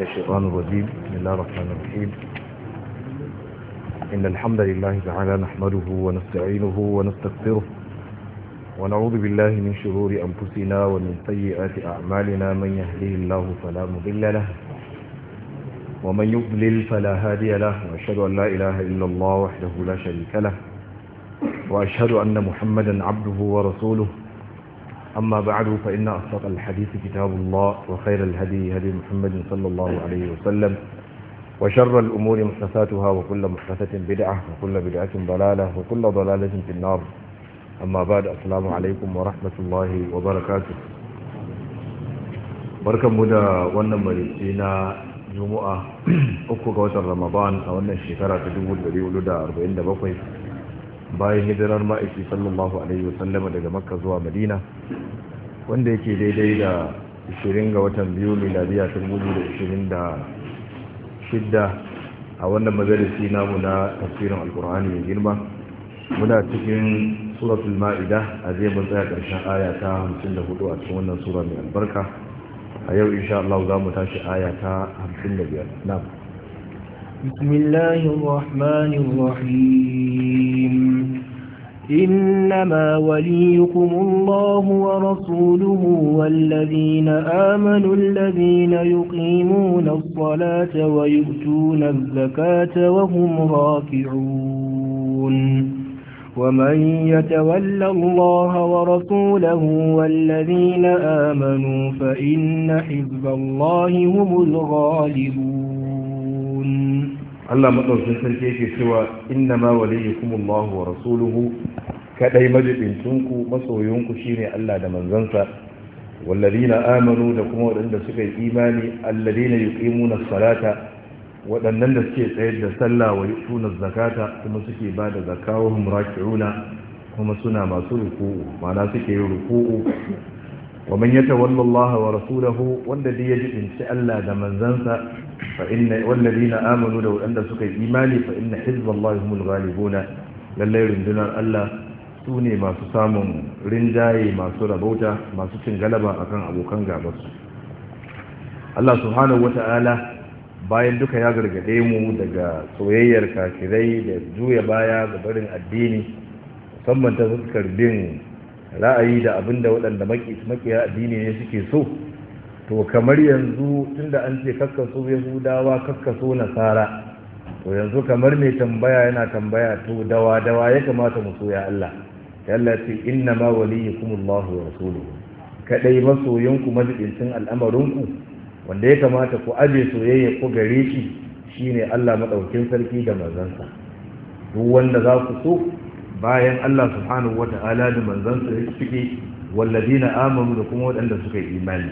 الشيطان الرجيم بسم الله الرحمن الرحيم إن الحمد لله تعالى نحمده ونستعينه ونستغفره ونعوذ بالله من شرور أنفسنا ومن سيئات أعمالنا من يهده الله فلا مضل له ومن يضلل فلا هادي له وأشهد أن لا إله إلا الله وحده لا شريك له وأشهد أن محمدا عبده ورسوله أما بعد فإن أصدق الحديث كتاب الله وخير الهدي هدي محمد صلى الله عليه وسلم وشر الأمور محدثاتها وكل محدثة بدعة وكل بدعة ضلالة وكل ضلالة في النار أما بعد السلام عليكم ورحمة الله وبركاته بركة مدى ونمريسينا جمعة أكو قوة رمضان أو أن الشكرة تدول بريولو دا أربعين دا بقوي bayan hijirar ma'aiki sallallahu alaihi wasallama daga makka zuwa madina wanda yake daidai da 20 ga watan biyu miladiya 2026 a wannan majalisi namu na tafsirin alkur'ani mai girma muna cikin suratul ma'ida a zai mun tsaya ƙarshen aya ta 54 a cikin wannan sura mai albarka a yau insha Allah za mu tashi aya ta 55 na'am بسم الله الرحمن الرحيم إنما وليكم الله ورسوله والذين آمنوا الذين يقيمون الصلاة ويؤتون الزكاة وهم راكعون ومن يتول الله ورسوله والذين آمنوا فإن حزب الله هم الغالبون Allah madaukin sarki yake cewa inna ma waliyukumullahu wa rasuluhu kadai majibincinku masoyinku shine Allah da manzansa walladina amanu da kuma waɗanda suka yi imani alladina yuqimuna salata waɗannan da suke tsayar da sallah wa yutuna zakata kuma suke ba da zakawahum raki'una kuma suna masu ruku'u ma'ana suke yin ruku'u wa man yatawalla Allah wa rasulahu wanda dai ya jibinci Allah da manzansa fa inna walladina amanu da wanda suka yi imani fa inna hizballahi humul ghalibuna lallai rundunar Allah su ne masu samun rinjaye masu rabauta masu cin galaba akan abokan gabarsu Allah subhanahu wata'ala bayan duka ya gargade mu daga soyayyar kafirai da juya baya ga barin addini musamman ta fuskar bin ra'ayi da abinda waɗanda makiya addini ne suke so to kamar yanzu tunda an ce kakkaso yahudawa kakkaso nasara to yanzu kamar mai tambaya yana tambaya to dawa dawa ya kamata mu so ya Allah ya Allah ce inna ma waliyukumullahu wa rasuluhu kadai masoyanku majibincin al'amarinku wanda ya kamata ku aje soyayya ku gare shi shine Allah madaukin sarki da manzansa duk wanda za ku so bayan Allah subhanahu wata'ala da manzansa ya cike walladina amanu da kuma waɗanda suka yi imani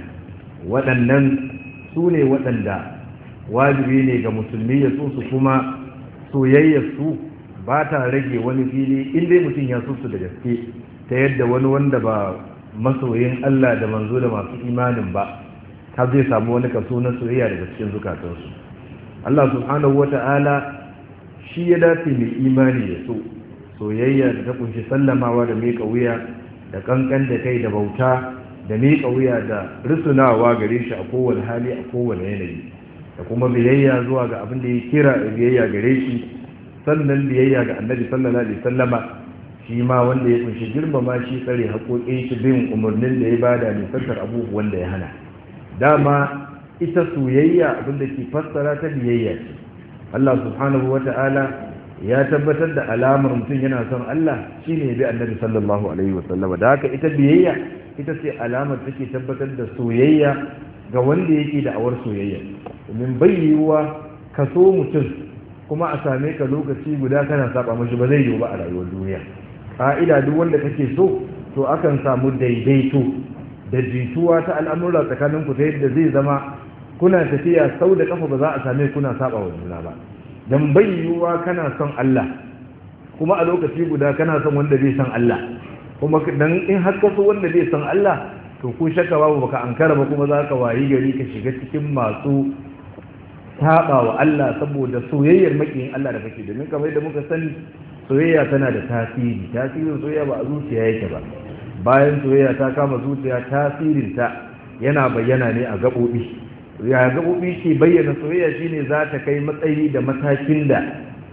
waɗannan su ne waɗanda wajibi ne ga musulmi ya so su kuma soyayyar su ba ta rage wani fili inda mutum ya so su da gaske ta yadda wani wanda ba masoyin Allah da manzo da masu imanin ba ta zai samu wani kaso na soyayya daga cikin zukatansu Allah subhanahu wata'ala shi ya dace mai imani ya so soyayya da ta kunshi sallamawa da miƙa wuya da kankan da kai da bauta da miƙa wuya da rusunawa gare shi a kowane hali a kowane yanayi da kuma biyayya zuwa ga abin da ya kira biyayya gare shi sannan biyayya ga annabi sallallahu alaihi sallama shi ma wanda ya kunshi girmama shi tsare haƙoƙin shi bin umarnin da ya bada nisantar abubuwan da ya hana dama ita soyayya abin da ke fassara ta biyayya ce Allah subhanahu wata'ala ya tabbatar da alamar mutum yana son Allah shine ya bi annabi sallallahu alaihi wasallama da haka ita biyayya ita ce alamar take tabbatar da soyayya ga wanda yake da awar soyayya domin bai yiwuwa ka so mutum kuma a same ka lokaci guda kana saba mashi ba zai yiwu ba a rayuwar duniya ka'ida duk wanda kake so to akan samu daidaito da jituwa ta al'amura tsakanin ku ta yadda zai zama kuna tafiya sau da kafa ba za a same kuna saba wa juna ba dan bai yiwuwa kana son Allah kuma a lokaci guda kana son wanda zai son Allah kuma dan in har ka so wanda zai san Allah to ko shakka babu baka ankara ba kuma zaka wayi gari ka shiga cikin masu saba wa Allah saboda soyayyar makiyin Allah da kake domin kamar yadda muka sani soyayya tana da tasiri tasirin soyayya ba a zuciya yake ba bayan soyayya ta kama zuciya tasirin ta yana bayyana ne a gabobi ya gaɓoɓi ke bayyana soyayya shine za ta kai matsayi da matakin da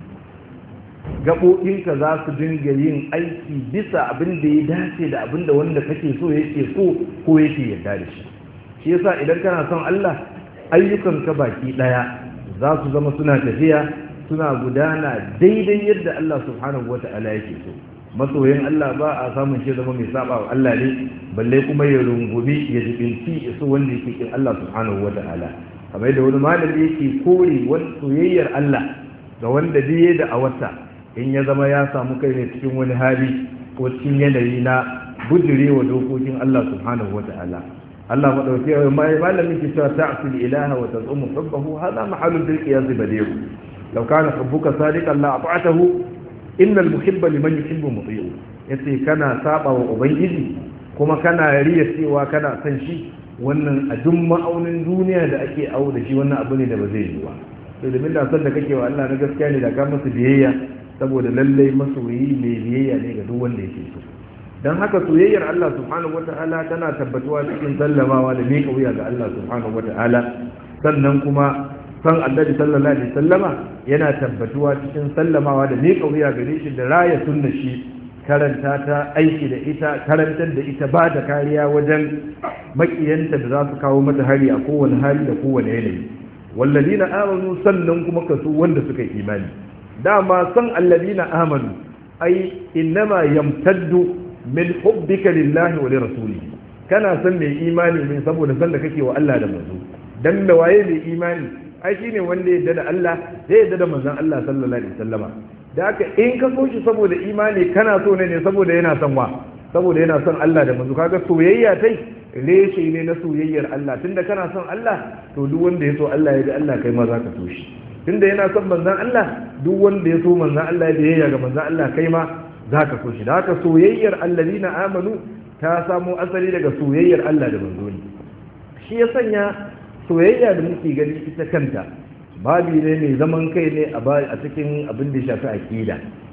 gaɓoɓinka za su dinga yin aiki bisa abin da ya dace da abin da wanda kake so yake so ko yake yarda da shi shi yasa idan kana son Allah ayyukanka baki ɗaya za su zama suna tafiya suna gudana daidai yadda Allah subhanahu wata'ala yake so masoyin Allah ba a samun shi zama mai saba wa Allah ne balle kuma ya rungumi ya jibinci ya so wanda yake kin Allah subhanahu wata'ala kamar da wani malami yake kore wani soyayyar Allah ga wanda biye da a wata in ya zama ya samu kai ne cikin wani hali ko cikin yanayi na bujirewa dokokin Allah subhanahu wata'ala Allah madauki mai malamin ki cewa ta'sul ilaha wa tazumu hubbahu hada mahalul bil qiyas badiru law kana hubbuka sadiqan la ata'tahu innal muhibba liman yuhibbu muti'u yace kana saba wa ubangiji kuma kana riya cewa kana son shi wannan a duk ma'aunin duniya da ake awo da shi wannan abu ne da ba zai yi ba to domin da son da kake wa Allah na gaskiya ne da ka masa biyayya saboda lallai masoyi mai biyayya ne ga duk wanda yake so don haka soyayyar Allah subhanahu wata'ala tana tabbatuwa cikin sallamawa da miƙa wuya ga Allah subhanahu wata'ala sannan kuma san annabi sallallahu alaihi sallama yana tabbatuwa cikin sallamawa da miƙa wuya gare shi da raya sunna shi karanta ta aiki da ita karantar da ita ba da kariya wajen makiyanta da za su kawo mata hari a kowane hali da kowane yanayi wallazina amanu sannan kuma kaso wanda suka yi imani dama san allazina amanu ai innama yamtaddu min hubbika lillahi wa lirasulihi kana san mai imani ne saboda san da kake wa Allah da manzo dan da waye mai imani ai shine wanda ya da Allah ya yarda da manzon Allah sallallahu alaihi wasallama da haka in ka so shi saboda imani kana so ne ne saboda yana son wa saboda yana son Allah da manzo kaga soyayya tai reshe ne na soyayyar Allah tunda kana son Allah to duk wanda ya so Allah ya ga Allah kai ma zaka so shi tunda yana son manzon Allah duk wanda ya so manzon Allah ya biyayya ga manzon Allah kai ma zaka so shi da haka soyayyar allazina amanu ta samo asali daga soyayyar Allah da manzo ne shi ya sanya soyayya da muke gani ita kanta babi ne mai zaman kai ne a cikin abin da shafi aqida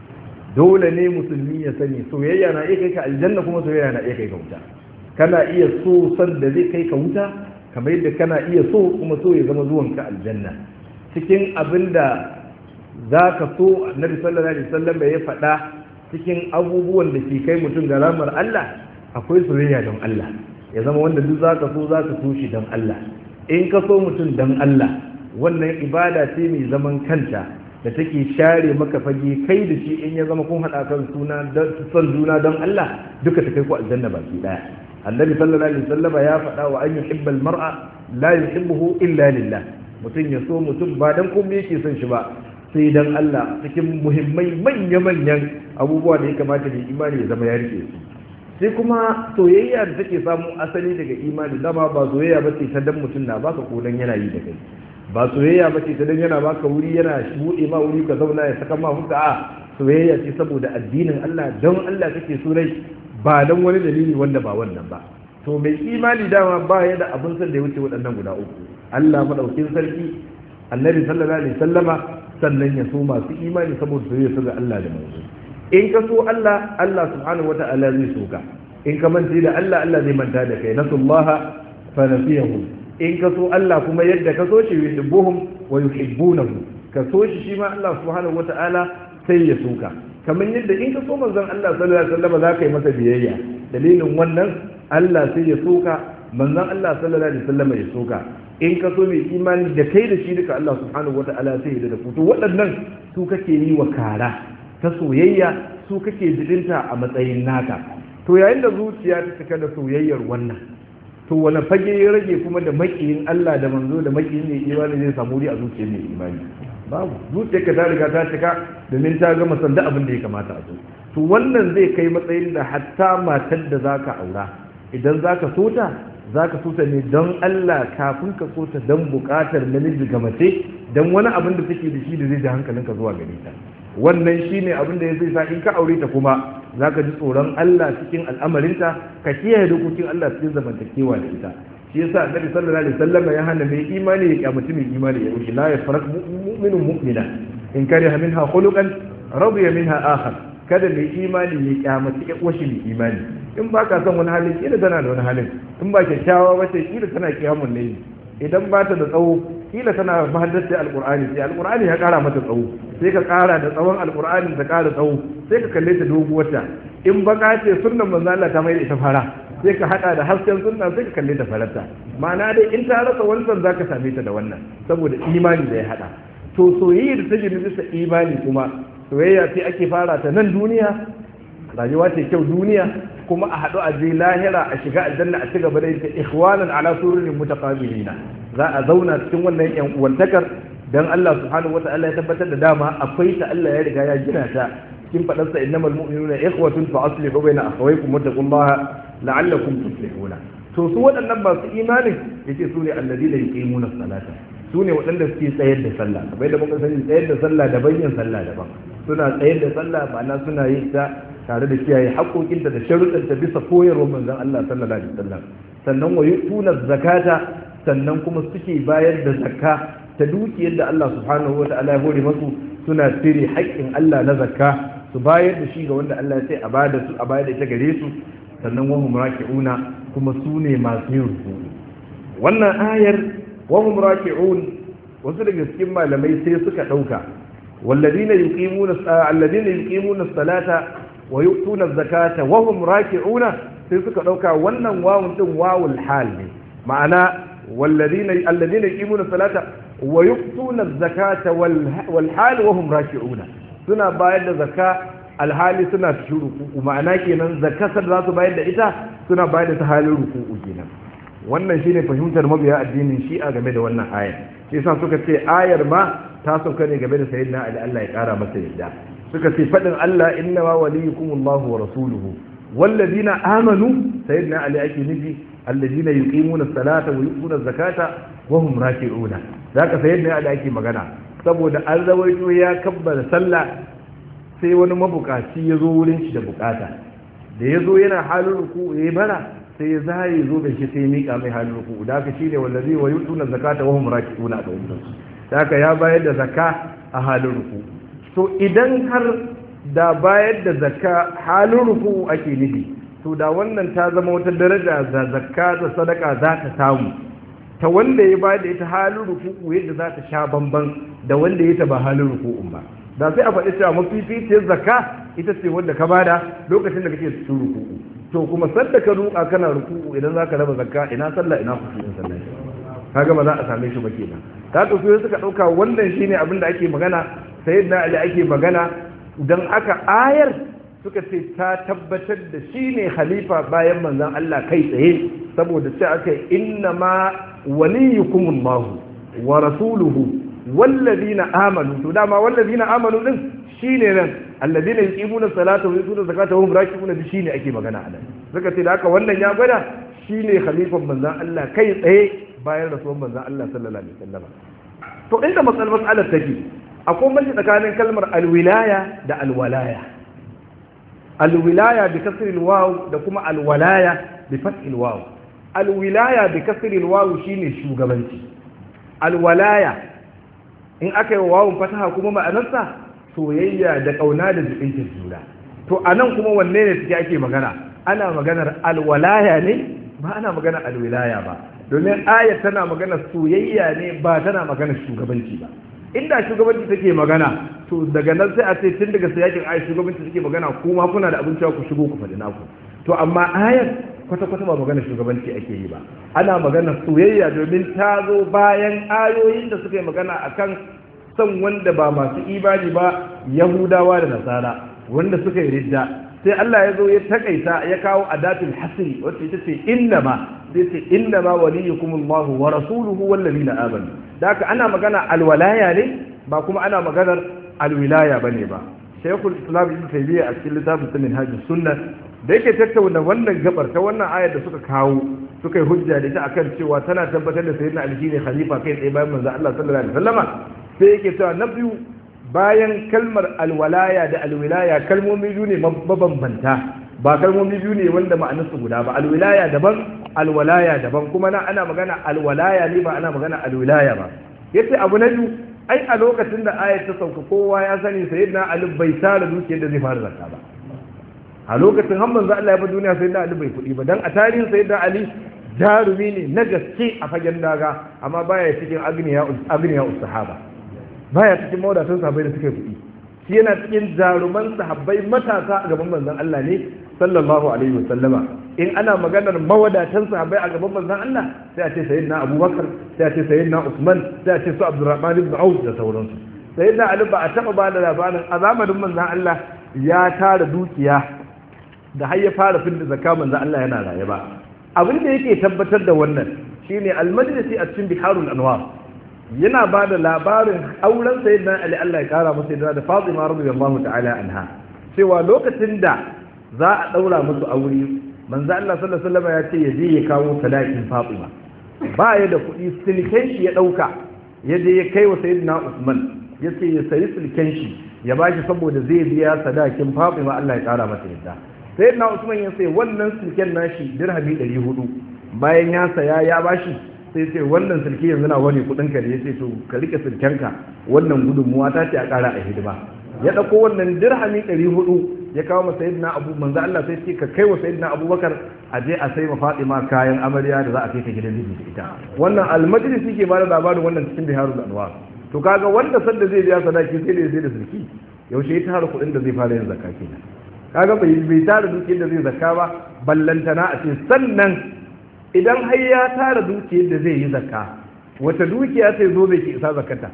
dole ne musulmi ya sani soyayya na iya kai ka aljanna kuma soyayya na iya kai ka wuta kana iya so san da zai kai ka wuta kamar yadda kana iya so kuma so ya zama zuwan ka aljanna cikin abin da za ka so annabi sallallahu alaihi wasallam ya faɗa cikin abubuwan da ke kai mutum ga ramar Allah akwai soyayya don Allah ya zama wanda duk za ka so za ka so shi don Allah in ka so mutum don Allah wannan ibada ce mai zaman kanta da take share maka fage kai da shi in ya zama kun haɗa kan suna son juna don Allah duka ta kai ku aljanna baki daya annabi sallallahu alaihi wasallama ya faɗa wa an yuhibba almar'a la yuhibbuhu illa lillah mutum ya so mutum ba dan komai yake son shi ba sai dan Allah cikin muhimmai manya manyan abubuwa da ya kamata da imani ya zama ya rike su sai kuma soyayya da take samu asali daga imani dama ba soyayya ba ce ta dan mutum na baka ko dan yana yi da kai ba soyayya ba ce ta dan yana baka wuri yana buɗe ma wuri ka zauna ya saka ma huka a soyayya ce saboda addinin Allah don Allah kake so rai ba don wani dalili wanda ba wannan ba to mai imani dama ba ya da abin san da ya wuce waɗannan guda uku Allah madaukin sarki annabi sallallahu alaihi sallama sannan ya so masu imani saboda soyayya su ga Allah da manzo in ka so Allah Allah subhanahu wata'ala zai so ka in ka manta da Allah Allah zai manta da kai nasullaha fa nasiyahum in ka so Allah kuma yadda ka so shi yuhibbuhum wa yuhibbunahu ka so shi shi ma Allah subhanahu wata'ala sai ya so ka kamar yadda in ka so manzon Allah sallallahu alaihi wasallam za ka yi masa biyayya dalilin wannan Allah sai ya so ka manzon Allah sallallahu alaihi wasallam ya so ka in ka so mai imani da kai da shi duka Allah subhanahu wata'ala sai ya da ku to waɗannan su kake yi wa kara ta soyayya su kake jibinta a matsayin naka to yayin da zuciya ta cika da soyayyar wannan to wani fage ya rage kuma da makiyin Allah da manzo da makiyin mai imani zai samu wuri a zuciyar mai imani babu zuciyarka ta riga ta cika domin ta gama sanda abin da ya kamata a zo to wannan zai kai matsayin da hatta matar da zaka aura idan zaka so ta zaka so ta ne don Allah kafin ka so ta don bukatar namiji ga mace don wani abin da take da shi da zai da hankalinka zuwa gare ta wannan shine abin da ya zai sa in ka aure ta kuma za ka ji tsoron Allah cikin al'amarinta ka kiyaye dokokin Allah cikin zamantakewa da ita shi yasa annabi sallallahu alaihi wasallam ya hana mai imani ya kyamaci mai imani ya wuce la yafarak mu'minun mu'mina in kariha minha khuluqan radiya minha akhar kada mai imani ya kyamaci ya washi mai imani in ba ka son wani halin kila tana da wani halin in ba kyakkyawa ba ce kila tana kiyamun ne idan ba ta da tsawo kila tana mahaddace alqur'ani sai alqur'ani ya kara mata tsawo sai ka kara da tsawon alqur'ani ta kara tsawo sai ka kalle ta doguwarta in baka ce sunnan manzo Allah ta mai da ita fara sai ka hada da hasken sunna sai ka kalle ta farata ma'ana dai in ta rasa wancan zaka same ta da wannan saboda imani da ya hada to soyayya da ta gina bisa imani kuma soyayya sai ake fara ta nan duniya rayuwa ce kyau duniya kuma a haɗu a je lahira a shiga aljanna a cigaba da ita ikhwanan ala sururin mutaqabilina za a zauna cikin wannan yan uwantakar dan Allah subhanahu wata'ala ya tabbatar da dama akwai ta Allah ya riga ya gina ta cikin fadar sa innamal mu'minuna ikhwatun fa aslihu baina akhawaykum wattaqullaha la'allakum tuflihuna to su waɗannan masu imanin yace su ne alladina yuqimuna salata su ne waɗanda suke tsayar da sallah kamar da muka sani tsayar da sallah daban yin sallah daban suna tsayar da sallah ma'ana suna yin ta tare da kiyaye haƙoƙinta da sharuɗanta bisa koyarwar manzon Allah sallallahu alaihi wasallam sannan wa yutuna zakata sannan kuma suke bayar da zakka ta dukiyar da Allah subhanahu wata'ala ya hore masu suna cire haƙƙin Allah na zakka su bayar da shi ga wanda Allah ya sai a bada su a bayar da ita gare su sannan wa hum raki'una kuma su ne masu yin ruku wannan ayar wa hum raki'un wasu daga cikin malamai sai suka dauka والذين يقيمون الذين يقيمون الصلاه ويؤتون الزكاه وهم راكعون sai suka dauka wannan wawun din wawul hal ne ma'ana والذين الذين يقيمون الصلاه ويؤتون الزكاه والحال وهم راكعون suna bayar da zakka alhali suna cikin ruku'u ma'ana kenan zakasar za su bayar da ita suna bayar da ta halin ruku'u kenan wannan shine fahimtar mabiya addinin shi'a game da wannan ayar shi yasa suka ce ayar ma ta sauka ne game da sayyidina ali Allah ya kara masa yadda suka ce fadin Allah inna ma waliyukumullahu wa rasuluhu walladina amanu sayyidina ali ake nufi alladina yuqimuna as-salata wa yu'tuna az-zakata wa hum raki'una zaka sayyidina ali ake magana saboda an rawaito ya kabbara sallah sai wani mabukaci ya zo wurin shi da bukata da ya zo yana halin ruku ya bara sai ya zai zo da shi sai ya mika mai halin ruku da haka shine wallazi wa yu'tuna zakata wa hum raki'una da wannan da haka ya bayar da zakka a halin ruku to idan har da bayar da zakka halin ruku ake nufi to da wannan ta zama wata daraja da zakka da sadaka za ta samu ta wanda ya bayar da ita halin ruku'u yadda za ta sha bamban da wanda ya ta ba halin ruku'un ba da sai a faɗi cewa mafificiyar zakka ita ce wanda ka bada lokacin da kake cikin ruku'u to kuma sadda ka ruka kana ruku'u idan za ka raba zakka ina sallah ina kusurin sallah kaga ba za a same shi ba kenan ka to sai suka ɗauka wannan shine abin da ake magana sayyidina ali ake magana dan aka ayar suka ce ta tabbatar da shi ne khalifa bayan manzon Allah kai tsaye saboda ce aka inna ma waliyukumullahu wa rasuluhu wallazina amanu to dama wallazina amanu din shine nan alladina yuqimuna salata wa yutuna zakata wa hum raki'una bi shine ake magana a nan suka ce da haka wannan ya gwada shine khalifan manzon Allah kai tsaye bayan rasuwan manzon Allah sallallahu alaihi wasallam to inda matsalar mas'alar take akwai mace tsakanin kalmar alwilaya da alwalaya alwilaya bi kasri alwaw da kuma alwalaya bi fathi alwaw alwilaya bi kasri alwaw shine shugabanci alwalaya in aka yi wawun fataha kuma ma'anarsa soyayya da kauna da jibinta juna to anan kuma wanne ne suke ake magana ana maganar alwalaya ne ba ana maganar alwilaya ba domin ayat tana maganar soyayya ne ba tana maganar shugabanci ba inda shugabanci take magana to daga nan sai a ce tun daga sayakin ayat shugabanci take magana kuma kuna da abin cewa ku shigo ku faɗi naku to amma ayat kwata-kwata ba magana shugabanci ake yi ba ana magana soyayya domin ta zo bayan ayoyin da suka yi magana akan son wanda ba masu imani ba yahudawa da nasara wanda suka yi ridda sai Allah ya zo ya takaita ya kawo adatul hasri wacce ita ce innama sai ce innama waliyukumullahu wa rasuluhu wallazina amanu da haka ana magana alwalaya ne ba kuma ana maganar alwilaya bane ba shaykhul islam ibn taymiya a cikin littafin sunan hajji sunna da yake tattauna wannan gabar ta wannan ayar da suka kawo suka yi hujja da ita akan cewa tana tabbatar da sayyidina ali shine khalifa kai tsaye bayan manzo Allah sallallahu alaihi wasallama sai yake cewa na biyu bayan kalmar alwalaya da alwilaya kalmomi biyu ne mabambanta ba kalmomi biyu ne wanda ma'anarsu guda ba alwilaya daban alwalaya daban kuma na ana magana alwalaya ne ba ana magana alwilaya ba yace abu na biyu ai a lokacin da ayat ta sauka kowa ya sani sayyidina ali bai tara dukiyar da zai fara zakka ba a lokacin har manzo Allah ya bar duniya sayyidina ali bai kuɗi ba dan a tarihin sayyidina ali jarumi ne na gaske a fagen daga amma baya cikin agniya sahaba baya cikin mawadatan sahabbai da suka kuɗi shi yana cikin jaruman sahabbai matasa a gaban manzon Allah ne sallallahu alaihi wasallama in ana maganar mawadatan sahabbai a gaban manzon Allah sai a ce sayyidina Abubakar sai a ce sayyidina Usman sai a ce su Abdurrahman ibn Auf da sauransu sayyidina Ali ba a taba ba da labarin a zamanin manzon Allah ya tara dukiya da har ya fara fidda zakka manzon Allah yana raye ba abin da yake tabbatar da wannan shine al-majlisi a cikin biharul anwar yana ba da labarin auren sayyidina Ali Allah ya kara masa da Fatima radiyallahu ta'ala anha cewa lokacin da za a daura musu aure manzo Allah sallallahu alaihi wasallam ya ce ya je ya kawo sadakin Fatima ba ya da kuɗi silken shi ya dauka ya je ya kai wa sayyidina Usman ya ce ya sayi silken shi ya bashi saboda zai biya sadakin Fatima Allah ya kara masa yadda sayyidina Usman ya sai wannan silken nashi dirhami 400 bayan ya saya ya bashi sai ce wannan silki yanzu na wani kudin ka ne ya ce to ka rike silkenka wannan gudunmuwa ta ce a kara a hidima ya dauko wannan dirhami 400 ya kawo masa sayyidina abu manzo Allah sai ce ka kai wa sayyidina abubakar a je a sai ma Fatima kayan amarya da za a kai ta gidan miji da ita wannan almajlisi ke ba da labarin wannan cikin biharul anwar to kaga wanda sanda zai biya sadaki sai da sai da sulki yaushe ya tara kuɗin da zai fara yin zakka kenan kaga bai bai tara dukiyar da zai zakka ba ballantana a ce sannan idan har ya tara dukiyar da zai yi zakka wata dukiya sai zo bai ki isa zakata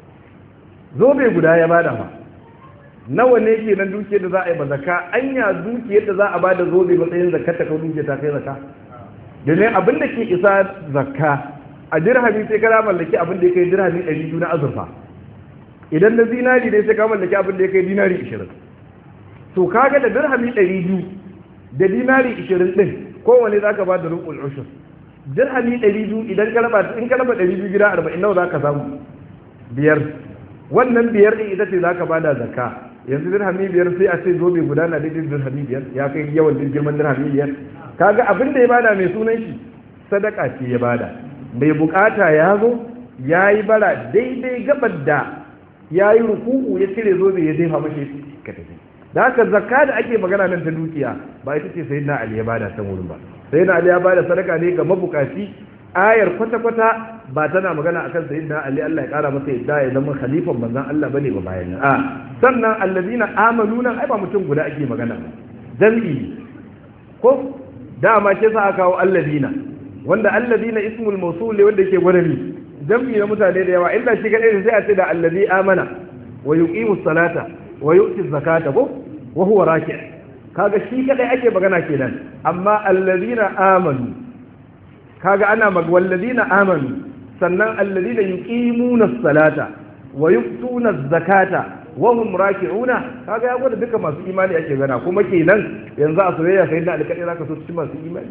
zobe guda ya bada ma nawa ne ke nan dukiyar da za a yi ba zaka anya dukiyar da za a bada zobe matsayin zakata ko dukiyar ta kai zaka domin abin da ke isa zakka a dirhami sai ka mallaki abin da ya kai dirhami ɗari biyu na azurfa idan na zinari ne sai ka mallaki abin da ya kai dinari ishirin to kaga da dirhami ɗari biyu da dinari ishirin ɗin kowane za ka ba da rukun ushur dirhami ɗari biyu idan ka raba in ka raba ɗari biyu gida arba'in nawa za ka samu biyar wannan biyar ɗin ita ce za ka ba da zakka yanzu dirhami biyar sai a ce zobe guda na daidai dirhami biyar ya kai yawan girman dirhami biyar kaga abin da ya bada mai sunan shi sadaka ce ya bada mai bukata ya zo ya yi bara daidai gabar da ya yi ruku'u ya cire zobe ya jefa mashi ka tafi da haka zakka da ake magana nan ta dukiya ba ita ce sayyidina ali ya bada san wurin ba sayyidina ali ya bada sadaka ne ga mabukaci ayar kwata-kwata ba tana magana akan sayyidina ali Allah ya kara masa yadda ya zama khalifan manzon Allah bane ba bayan a sannan allazina amanu nan ai ba mutum guda ake magana jami'i ko dama ce sa aka kawo allazina wanda allazina ismul mawsul wanda yake gwarami jami'i na mutane da yawa illa shi kadai sai a ce da allazi amana wa yuqimus salata wa yu'ti zakata ko wa huwa raki' kaga shi kadai ake magana kenan amma allazina amanu kaga ana mag wallazina amanu sannan allazina yuqimuna as-salata wa yu'tuna az-zakata wa hum raki'una kaga ya gwada duka masu imani ake gana kuma kenan yanzu a soyayya sai da alƙadai zaka so cikin masu imani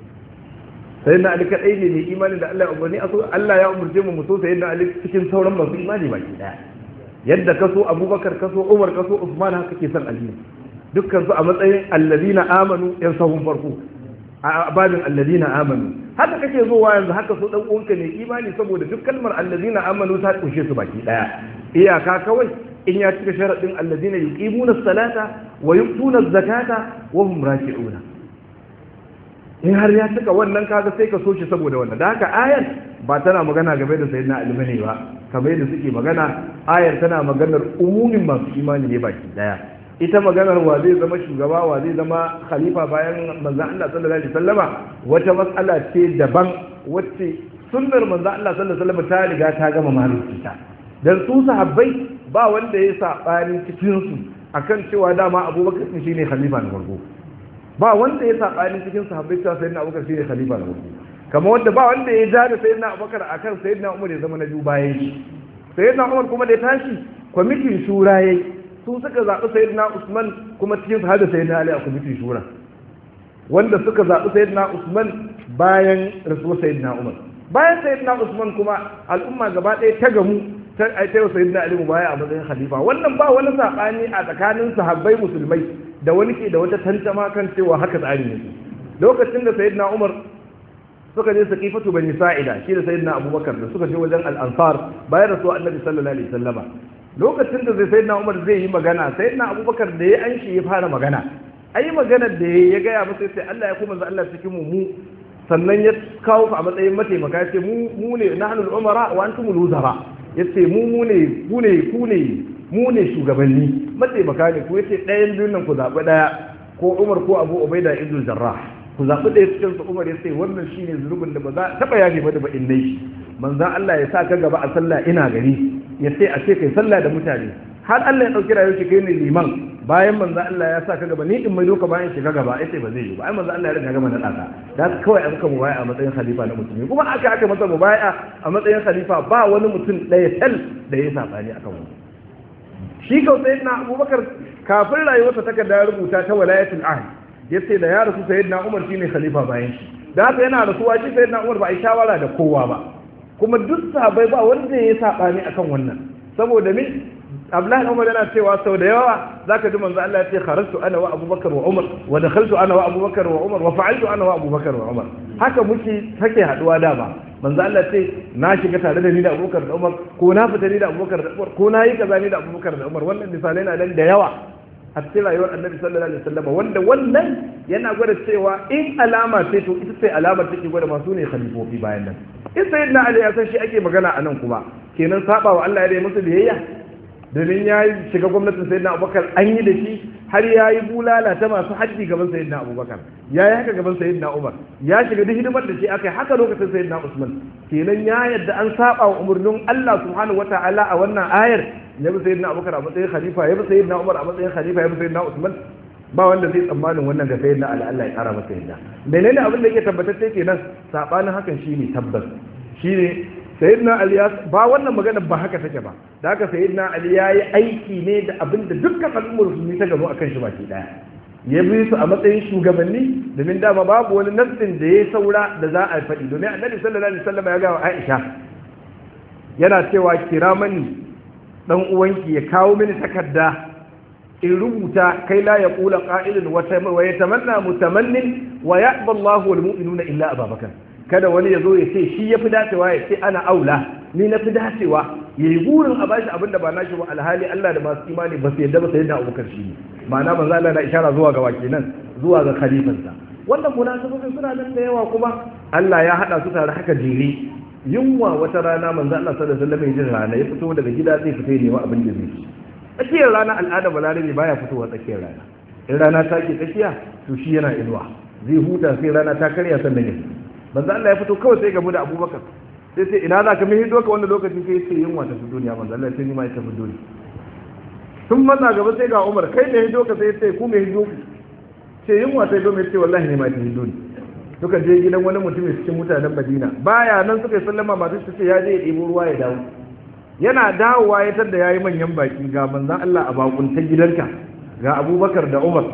sai na ali kadai ne mai imani da Allah ya umarni a so Allah ya umurce mu mu so sai na ali cikin sauran masu imani baki daya yadda kaso Abubakar kaso Umar kaso Usman haka ke san Ali dukkan su a matsayin alladina amanu yan sahun farko a babin alladina amanu haka kake zuwa yanzu haka so dan uwanka ne imani saboda duk kalmar alladina amanu ta kunshe su baki daya iyaka kawai in ya cika sharadin alladina yuqimuna as-salata wa yu'tuna az-zakata wa hum raki'una in har ya cika wannan kaga sai ka so shi saboda wannan da haka ayar ba tana magana game da sayyidina ali bane ba kamar yadda suke magana ayar tana maganar umumin masu imani ne baki daya ita maganar wa zai zama shugaba wa zai zama khalifa bayan manzon Allah sallallahu alaihi wasallama wata mas'ala ce daban wacce sunnar manzon Allah sallallahu alaihi wasallama ta riga ta gama maluki ta dan su sahabbai ba wanda ya sabani cikin su akan cewa dama Abubakar shine khalifa na farko ba wanda ya saɓani cikin sahabbai cewa sayyidina abubakar shine khalifa na farko kamar wanda ba wanda ya ja da sayyidina abubakar akan sayyidina umar ya zama na biyu bayan shi sayyidina umar kuma da ya tashi kwamitin shura yayi su suka zaɓi sayyidina usman kuma cikin su hada sayyidina ali a kwamitin shura wanda suka zaɓi sayyidina usman bayan rasuwar sayyidina umar bayan sayyidina usman kuma al'umma gaba ɗaya ta gamu ta aita sayyidina ali mu baya a matsayin khalifa wannan ba wani saɓani a tsakanin sahabbai musulmai da wani ke da wata tantama kan cewa haka tsarin yake lokacin da sayyidina Umar suka je saqifatu bani sa'ida shi da sayyidina Abubakar da suka je wajen al-ansar bayan rasu annabi sallallahu alaihi wasallama lokacin da sayyidina Umar zai yi magana sayyidina Abubakar da ya anshi ya fara magana ai magana da ya gaya masa sai Allah ya kuma Allah cikin mu mu sannan ya kawo ku a matsayin mataimaka ya ce mu ne nahnu al-umara wa antum al-wuzara ya ce mu mu ne ku ne ku ne mu ne shugabanni mataimaka ne ku yace ɗayan biyun nan ku zaɓi ɗaya ko Umar ko Abu Ubaida ibn Jarrah ku zaɓi ɗaya cikin su Umar ya ce wannan shine zunubin da ba za taɓa yafe ba da ba in dai manzon Allah ya sa ka gaba a sallah ina gari ya ce a ce kai sallah da mutane har Allah ya ɗauki rayuwar shi kai ne liman bayan manzo Allah ya sa ka gaba ni in mai doka bayan shiga gaba ai sai ba zai yi ba ai manzo Allah ya riga gama na daka da kawai aka mubaya a matsayin khalifa na musulmi kuma aka aka masa mubaya a matsayin khalifa ba wani mutum ɗaya tal da ya sabani akan wani shi kau sayyidina Abubakar kafin rayuwarsa takarda ya rubuta ta walayatul ahd yace da ya rasu sayyidina Umar shine khalifa bayan shi da haka yana rasuwa shi sayyidina Umar ba a yi shawara da kowa ba kuma duk sahabbai ba wanda ya sabani akan wannan saboda me Abdullahi Umar yana cewa sau da yawa zaka ji manzo Allah ya ce kharajtu ana wa Abubakar wa Umar wa dakhaltu ana wa Abubakar wa Umar wa fa'altu ana wa Abubakar wa Umar haka muke take haduwa dama manzo Allah ce na shiga tare da ni da Abubakar da Umar ko na fita ni da Abubakar da Umar ko na yi kaza ni da Abubakar da Umar wannan misalai na nan da yawa a cikin rayuwar Annabi sallallahu alaihi wasallam wanda wannan yana gwada cewa in alama ce to ita ce alamar take gwada masu ne khalifofi bayan nan in sayyidina Ali ya san shi ake magana a nan kuma kenan saba wa Allah ya yi musu biyayya domin ya shiga gwamnatin sayyidina abubakar an yi da shi har ya yi bulala ta masu hajji gaban sayyidina abubakar ya yi haka gaban sayyidina umar ya shiga duk hidimar da shi aka yi haka lokacin sayyidina usman kenan ya yadda an saba wa umarnin allah subhanahu wa ta'ala a wannan ayar ya bi sayyidina abubakar a matsayin khalifa ya bi sayyidina umar a matsayin khalifa ya bi sayyidina usman ba wanda zai tsammanin wannan ga sayyidina ali allah ya kara masa yadda menene abin da yake tabbatacce kenan sabanin hakan shine tabbas shine sayyidina ali ya ba wannan magana ba haka take ba da haka sayyidina ali ya yi aiki ne da abin da dukkan al'ummar musulmi ta gano akan shi baki daya ya bi su a matsayin shugabanni domin dama babu wani nassin da ya saura da za a faɗi domin annabi sallallahu alaihi wasallam ya gawa aisha yana cewa kira mani dan uwanki ya kawo mini takarda in rubuta kai la ya kula qa'ilun wa yatamanna mutamannin wa ya'ba Allahu wal mu'minuna illa ababakar kada wani ya zo ya ce shi ya fi dacewa ya ce ana aula ni na fi dacewa ya yi burin a bashi abin da ba nashi ba alhali Allah da masu imani ba su yadda ba su yadda abubakar shi ne ma'ana manzo Allah na ishara zuwa ga wake nan zuwa ga khalifansa wannan munasabobin suna nan da yawa kuma Allah ya hada su tare haka jere yunwa wata rana manzo Allah sallallahu alaihi wasallam ya ji rana ya fito daga gida zai fita ne abin da zai ci tsakiyar rana al'ada balarabe baya fitowa tsakiyar rana in rana ta ke tsakiya to shi yana inuwa zai huta sai rana ta karya sannan ya fito manzo Allah ya fito kawai sai gamu da Abubakar sai sai ina za ka mihi doka wanda lokaci sai sai yin wata duniya manzo Allah sai ni ma ya tafi duniya sun manna gaba sai ga Umar kai ne hido ka sai sai ku me hido ku sai yin wata hido mai ce wallahi ne ma ta hido ni suka je gidan wani mutum cikin mutanen Madina baya nan suka yi sallama masu su ce ya je ya ɗebo ruwa ya dawo yana dawowa ya tada yayi manyan baki ga manzon Allah a bakunta gidanka ga Abubakar da Umar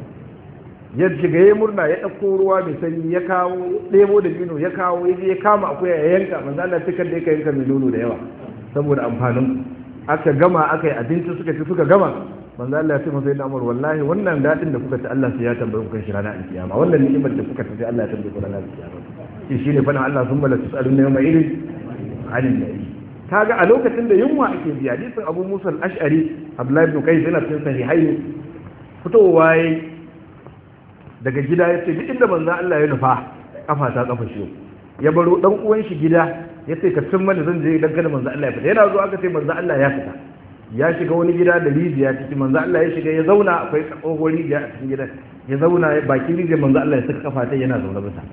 ya shiga ya murna ya ɗauko ruwa mai sanyi ya kawo ɗebo da bino ya kawo ya je ya kama akuya ya yanka manzo Allah cikar da yake yanka mai nono da yawa saboda amfanin aka gama aka yi abinci suka ci suka gama manzo Allah ya ce masa yana amur wallahi wannan dadin da kuka ci Allah sai ya tambaye ku kan shi ranar alkiyama wannan ni'imar da kuka ci sai Allah ya tambaye ku ranar alkiyama shi shine fa Allah sun bala tusalun ne mai irin anin nabi kaga a lokacin da yunwa ake biya hadisin Abu Musa al-Ash'ari Abdullah ibn Qais yana cikin sahihaini fitowa yayi daga gida ya ce duk inda manzan Allah ya nufa kafa ta kafa shi ya baro dan uwan shi gida ya ce ka cin mana zan je dan kada manzan Allah ya fita yana zuwa aka ce manzan Allah ya fita ya shiga wani gida da rijiya ciki manzan Allah ya shiga ya zauna akwai tsohon rijiya a cikin gidan ya zauna bakin rijiyar manzan Allah ya saka kafa ta yana zaune bisa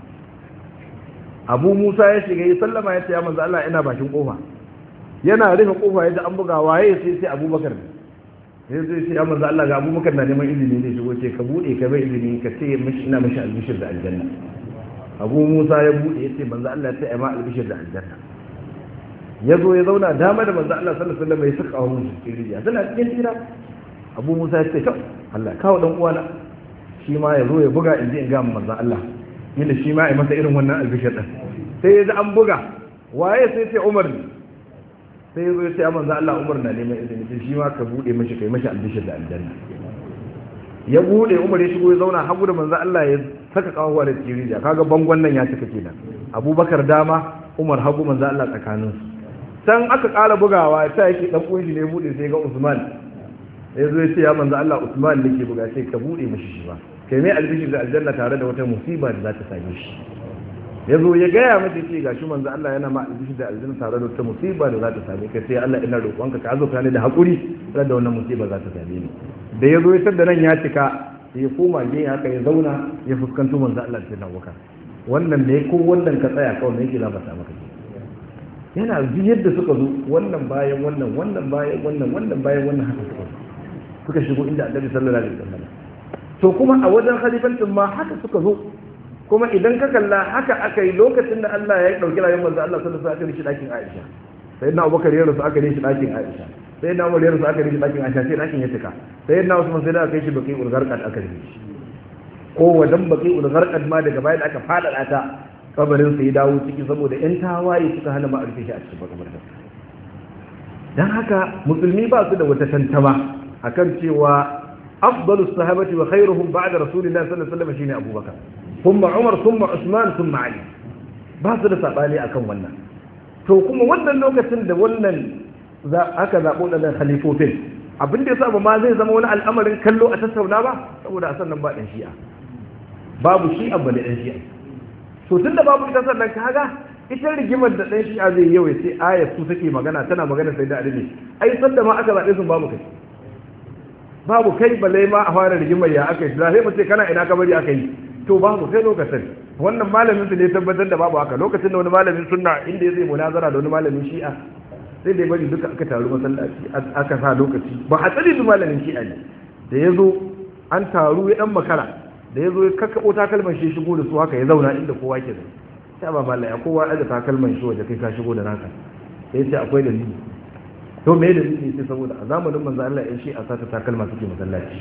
Abu Musa ya shiga ya sallama ya ce ya manzan Allah ina bakin kofa yana rufe kofa ya ji an buga waye sai sai Abubakar ne sai zai ce amma Allah ga abubakar na neman izini ne shigo ce ka bude ka bai izini ka ce mishi ina mishi albishir da aljanna abu musa ya bude ya ce manzo Allah sai ai ma albishir da aljanna ya zo ya zauna dama da manzo Allah sallallahu alaihi wasallam ya saka hawo shi cikin rijiya tana cikin tira abu musa ya ce to Allah kawo dan uwana shi ma ya zo ya buga in ji in ga manzo Allah yadda shi ma ya masa irin wannan albishir din sai ya ji an buga waye sai ce Umar ne sai ya zo ya ce a manzo Allah Umar na neman izini sai shi ma ka bude mashi kai mashi albishir da aljanna ya bude Umar ya shigo ya zauna hagu da manzo Allah ya saka kawo da tirija kaga bangon nan ya cika kenan Abubakar dama Umar hagu manzo Allah tsakanin su san aka kara bugawa ta yake dan uwan shi ne bude sai ga Usman sai zo ya ce ya manzo Allah Usman nake buga sai ka bude mashi shi ba kai mai albishir da aljanna tare da wata musiba da za ta same shi ya zo ya gaya mata ce gashi manzo Allah yana ma aljishi da aljanna tare da wata musiba da za ta same ka sai Allah ina roƙonka ka azurta ni da haƙuri da wannan musiba za ta same ni da ya zo ya tada nan ya cika sai ya koma gefe haka ya zauna ya fuskanto manzo Allah sai na wuka wannan ne ko wannan ka tsaya kawai ne yake labarta maka yana ji yadda suka zo wannan bayan wannan wannan bayan wannan wannan bayan wannan haka suka zo suka shigo inda Annabi sallallahu alaihi wasallam to kuma a wajen khalifancin ma haka suka zo kuma idan ka kalla haka aka yi lokacin da Allah ya dauki rayuwar manzo Allah sallallahu alaihi wasallam aka shi dakin Aisha sai na Abubakar ya rasu aka shi dakin Aisha sai na Umar ya rasu aka shi dakin Aisha sai dakin ya tuka sai na Usman sai da aka yi shi baki ulgarqad aka yi shi ko wajen baki ulgarqad ma daga bayan aka fada ta kabarin sai dawo ciki saboda yan tawaye suka hana ma arfe shi a cikin makabarta dan haka musulmi ba su da wata tantama akan cewa afdalus sahabati wa khairuhum ba'da rasulillahi sallallahu alaihi wasallam shine Abubakar ثم عمر ثم عثمان ثم علي ba su da saɓani akan wannan to kuma wannan lokacin da wannan aka zaɓo ɗanen halifofin abin da ya saba ma zai zama wani al'amarin kallo a tattauna ba saboda a sannan ba ɗan shi'a babu shi'a ba da ɗan shi'a to tun da babu ita sannan kaga ita rigimar da ɗan shi'a zai yawai sai ayat su take magana tana magana sai da adini ai sanda ma aka zaɓe sun babu kai babu kai balai ma a fara rigimar ya aka yi sai mu ce kana ina kabari aka yi to babu sai lokacin wannan malamin su ne tabbatar da babu haka lokacin da wani malamin sunna inda ya zai munazara da wani malamin shi'a sai da ya bari duka aka taru masallaci aka sa lokaci ba a tsari da malamin shi'a ne da ya zo an taru ya dan makara da ya zo ya kakkaɓo takalman shi shigo da su haka ya zauna inda kowa ke da sai ba malaya kowa aje takalman shi waje kai ka shigo da naka sai ce akwai dalili to me dalili sai saboda a zamanin manzo Allah ya shi a sata takalma suke masallaci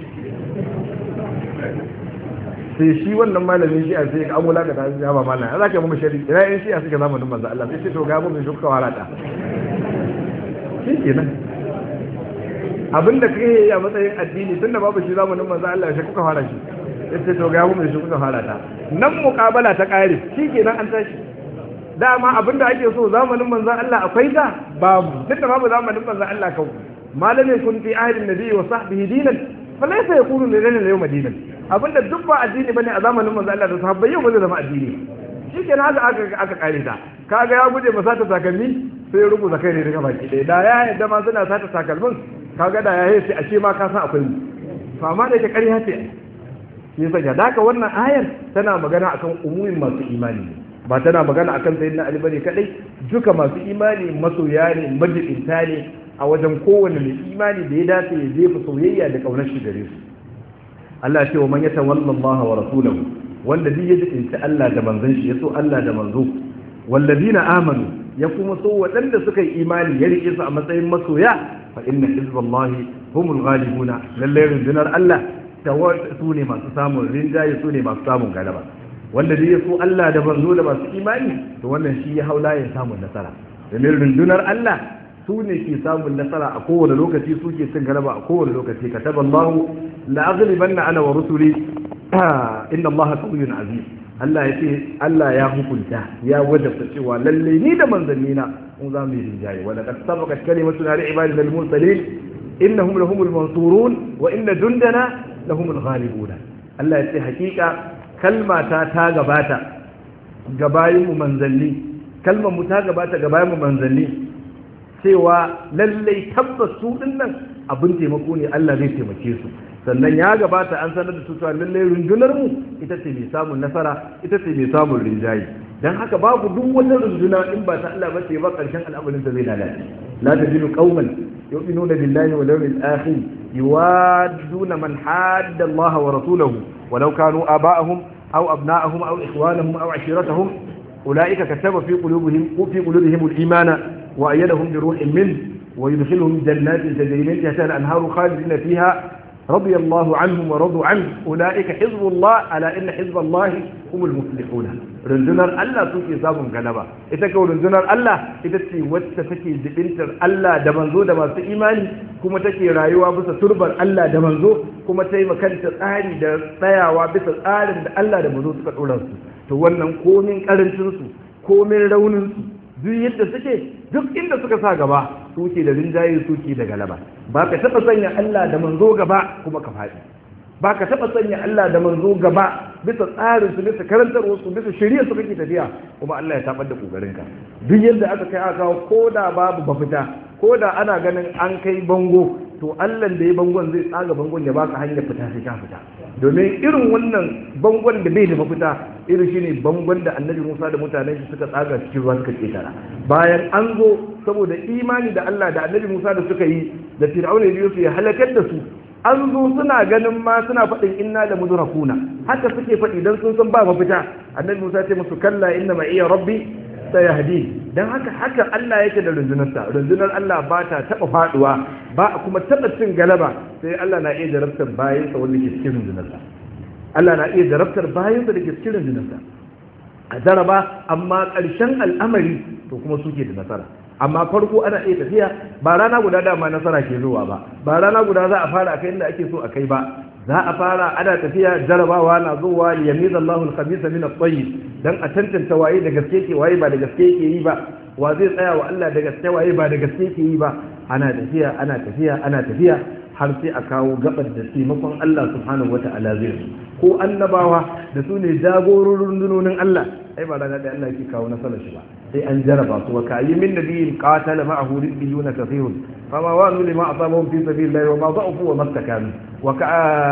sai shi wannan malamin shi a sai an wulaka ta ya ba malam za ka yi mu shari ina yan shi a suke zamanin manzo Allah sai ce to ga mu mai shuka warata shi kenan abinda kai yi a matsayin addini tunda babu shi zamanin manzo Allah shi kuka fara shi sai ce to ga mu mai shuka warata nan muqabala ta kare shi kenan an tashi dama abinda ake so zamanin manzo Allah akwai ta babu tunda babu zamanin manzo Allah kau malamin kun fi ahdin nabi wa sahbihi dinan falaisa yakunu lana yawma dinan abinda duk ba addini bane a zamanin manzo Allah da sahabbai yau ba zai zama addini shikenan haka aka aka kare ta kaga ya guje ba sata takalmi sai ya rubuta kai ne daga baki ɗaya da ya yadda ma suna sata takalmin kaga da ya yi sai a ce ma ka san akwai mu to amma da yake ƙarya ce shi yasa ga daka wannan ayar tana magana akan umumin masu imani ba tana magana akan sayyidina Ali bane kadai duka masu imani masoya ne majibinta ne a wajen kowane mai imani da ya dace ya jefa soyayya da kaunar shi gare su Allah ce wa man ya tawalla Allah wa rasulahu wanda duk ya jikinta Allah da manzon shi ya so Allah da manzo walladina amanu ya kuma so waɗanda suka yi imani ya rike su a matsayin masoya fa inna hizballahi humul ghalibuna lalle rundunar Allah su ne masu samun rinjaye su ne masu samun galaba wanda duk ya so Allah da manzo da masu imani to wannan shi ya haula ya samun nasara domin rundunar Allah su ne ke samun nasara a kowane lokaci su ke cin galaba a kowane lokaci ka taba Allah la aghlibanna ana wa rusuli inna Allah qawiyyun aziz Allah ya ce Allah ya hukunta ya wajabta cewa lalle ni da manzanni na mun za mu yi rinjaye wa laqad sabaqat kalimatuna li ibadina al-mursalin innahum lahumul mansurun wa inna jundana lahumul ghalibun Allah ya ce hakika kalma ta ta gabata gabayin mu manzanni kalmar mu ta gabata gabayin mu manzanni cewa lallai tabbas su dinnan abin taimako ne Allah zai taimake su sannan ya gabata an sanar da su cewa lallai rundunar mu ita ce mai samun nasara ita ce mai samun rinjaye dan haka babu duk wata runduna in ba ta Allah ba ce ba karshen al'amarin ta zai lalace la tajidu qauman yu'minuna billahi wal yawmil akhir yuwadduna man hadda Allah wa rasulahu walau kanu aba'ahum aw abna'ahum aw ikhwanahum aw ashiratahum أولئك كتب في قلوبهم في قلوبهم الإيمان وأيدهم بروح منه ويدخلهم جنات تجري من تحتها الأنهار خالدين فيها رضي الله عنهم ورضوا عنه أولئك حزب الله ألا إن حزب الله هم المفلحون rundunar Allah suke samun galaba ita kawai rundunar Allah ita ce wacce take jibintar Allah da manzo da masu imani kuma take rayuwa bisa turbar Allah da manzo kuma ta yi makanta tsari da tsayawa bisa tsarin da Allah da manzo suka ɗora su to wannan komin karancin su komin raunin su duk yadda suke duk inda suka sa gaba suke da rinjaye suke da galaba ba ka taɓa sanya Allah da manzo gaba kuma ka faɗi ba ka taɓa sanya Allah da manzo gaba bisa tsarin su bisa karantarwar su bisa shirya su kake tafiya kuma Allah ya tabar da kokarinka duk yadda aka kai aka kawo ko da babu mafita ko da ana ganin an kai bango to Allah da ya bangon zai tsaga bangon ya baka hanyar fita sai ka fita domin irin wannan bangon da bai da mafita irin shine bangon da Annabi Musa da mutanen shi suka tsaga cikin ruwa suka ketara bayan an zo saboda imani da Allah da Annabi Musa da suka yi da Fir'auna da Yusuf ya halakar da su an zo suna ganin ma suna faɗin inna da mudrakuna haka suke faɗi dan sun san ba mafita Annabi Musa ce musu kalla inna ma iya rabbi sayahdi dan haka haka Allah yake da rundunarsa rundunar Allah ba ta taba faduwa ba kuma taba cin galaba sai Allah na iya jarabtar bayan sa wanda ke cikin rundunarsa Allah na iya jarabtar bayan sa da ke cikin rundunarsa a jaraba amma ƙarshen al'amari to kuma suke da nasara amma farko ana iya tafiya ba rana guda dama nasara ke zuwa ba ba rana guda za a fara akai inda ake so a kai ba za a fara ana tafiya jarabawa na zuwa yamiz Allahu al-khabisa min at-tayyib dan a tantance waye da gaske ke waye ba da gaske yake yi ba wa zai tsaya wa Allah da gaske waye ba da gaske yake yi ba ana tafiya ana tafiya ana tafiya har sai a kawo gabar da taimakon Allah subhanahu wata'ala zai ko annabawa da su ne jagororin rundunonin Allah ai ba rana da Allah yake kawo nasarar shi ba sai an jaraba su wa kayi min nabiyin qatala ma'ahu ribbiyuna kathirun fama wa'nu lima asabahum fi sabilillahi wa ma da'ufu wa mastakanu wa ka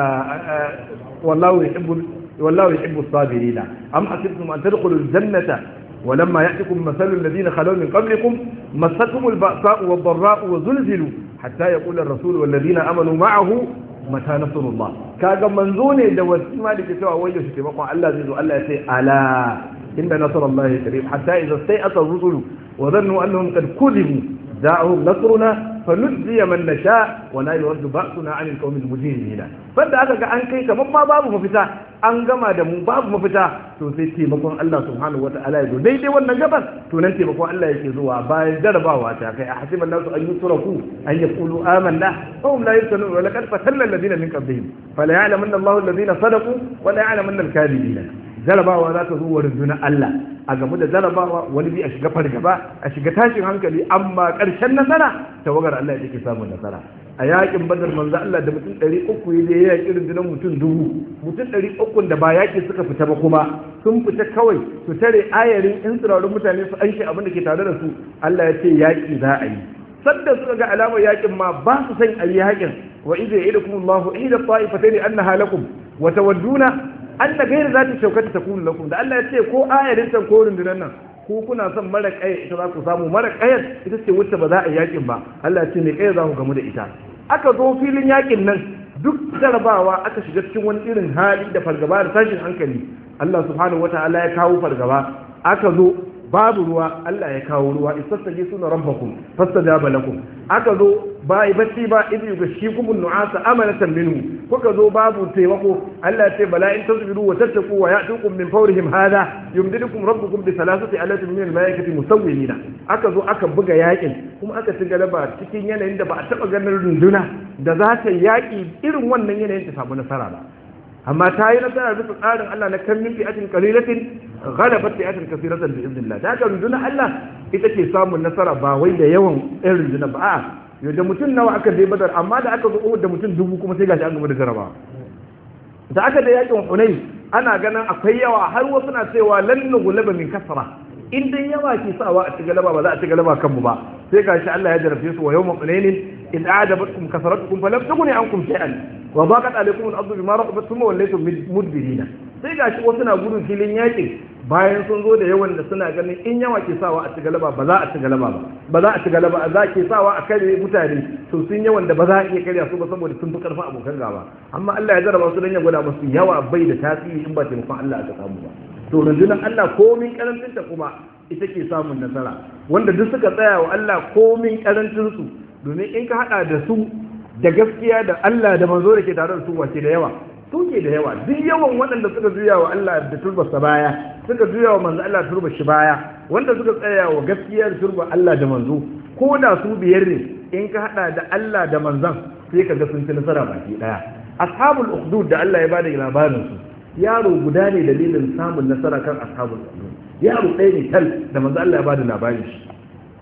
wallahu yuhibbu wallahu yuhibbu as-sabirin am hasibtum an tadkhulul jannata ولما يأتكم مثل الذين خلوا من قبلكم مستهم البأساء والضراء وزلزلوا حتى يقول الرسول والذين آمنوا معه متى نصر الله كاغا منزوني da wasu ma da ke cewa wai yaushe taimakon Allah zai zo Allah ya ce ala inda nasar Allah ya karib hatta idza stai'ata rusulu wa dhannu annahum qad kuzibu ja'ahum nasruna فنجزي من نشاء ولا يرد بأسنا عن القوم المجرمين banda aka ga an kai kaman ma babu mafita an gama da mu babu mafita to sai taimakon Allah subhanahu wata'ala ya zo daidai wannan gabas to nan taimakon Allah yake zuwa bayan jarabawa ta kai a hasiban nasu an yusraku an yaqulu amanna wa hum la yuftanun wa laqad fatanna alladhina min qablihim fala ya'lamanna Allahu alladhina sadaqu wa la ya'lamanna al-kadhibina jarabawa za ta zo wa rundunar Allah a game da jarabawa wani bi a shiga fargaba a shiga tashin hankali amma ƙarshen nasara tawagar Allah ya take samun nasara a yakin badar manzo Allah da mutum ɗari uku ya je yaƙi rundunar mutum dubu mutum ɗari uku da ba yaƙi suka fita ba kuma sun fita kawai su tare ayarin in tsirarun mutane su anshi abin da ke tare da su Allah ya ce yaƙi za a yi sadda suka ga alamar yaƙin ma ba su san a yi yaƙin wa idza ya'idukum Allahu ihda ta'ifatayn annaha lakum wa tawadduna anna ghayra zati shawkati takunu lakum da Allah ya ce ko ayarin tan ko rundunar nan ko kuna son mara kaya ita za ku samu mara kayar ita ce wacce ba za a yi yakin ba Allah ya ce ne kaya za ku gamu da ita aka zo filin yakin nan duk jarabawa aka shiga cikin wani irin hali da fargaba da tashin hankali Allah subhanahu wataala ya kawo fargaba aka zo babu ruwa Allah ya kawo ruwa istastage suna rabbakum fastajaba lakum aka zo ba bacci ba idh yughashshikum an-nu'asa amanatan minhu kuka zo babu taimako Allah ya ce bala in tasbiru wa tattaqu wa ya'tukum min fawrihim hadha yumdidukum rabbukum bi thalathati alatin min al-malaikati musawwimina aka zo aka buga yakin kuma aka ci galaba cikin yanayin da ba a taba ganin runduna da za ta yaki irin wannan yanayin ta samu nasara ba amma ta yi nasara bisa tsarin Allah na kan min fi'atin qalilatin ghalabat fi'atin kaseeratan bi idnillah da haka rundunar Allah ita ke samun nasara ba wai da yawan ɗan rundunar ba a'a yau da mutum nawa aka je badar amma da aka zo da mutum dubu kuma sai gashi an gaba da jaraba da aka da yakin hunay ana ganin akwai yawa har wasu na cewa lan nughlaba min kasra in dai yawa ke sawa a ci galaba ba za a ci galaba kanmu ba sai gashi Allah ya jarabce su wa yawma hunainin in a'jabatkum kasratukum falam tughni ankum shay'an wa daqat alaykum al-ardu bima rahabat thumma wallaytum mudbirina sai gashi wasu na gudun filin yakin bayan sun zo da yawan da suna ganin in yawa ke sawa a ci galaba ba za a ci galaba ba ba za a ci galaba za ke sawa a kare mutane to sun yawan da ba za a iya karya su ba saboda sun fi karfin abokan gaba amma Allah ya jarraba su dan ya gwada musu yawa bai da tasiri in ba taimakon Allah aka samu ba to rundunar Allah komin karancinta kuma ita ke samun nasara wanda duk suka tsaya wa Allah komin karancinsu domin in ka hada da su da gaskiya da Allah da manzo da ke tare da su wace da yawa su ke da yawa duk yawan waɗanda suka juya wa Allah da turbarsa baya suka juya wa manzo Allah turba shi baya wanda suka tsaya wa gaskiyar turba Allah da manzo ko da su biyar ne in ka hada da Allah da manzon sai ka ga sun ci nasara baki daya ashabul ukhdud da Allah ya bada labarin su yaro guda ne dalilin samun nasara kan ashabul ukhdud yaro ɗaya ne tal da manzo Allah ya bada labarin shi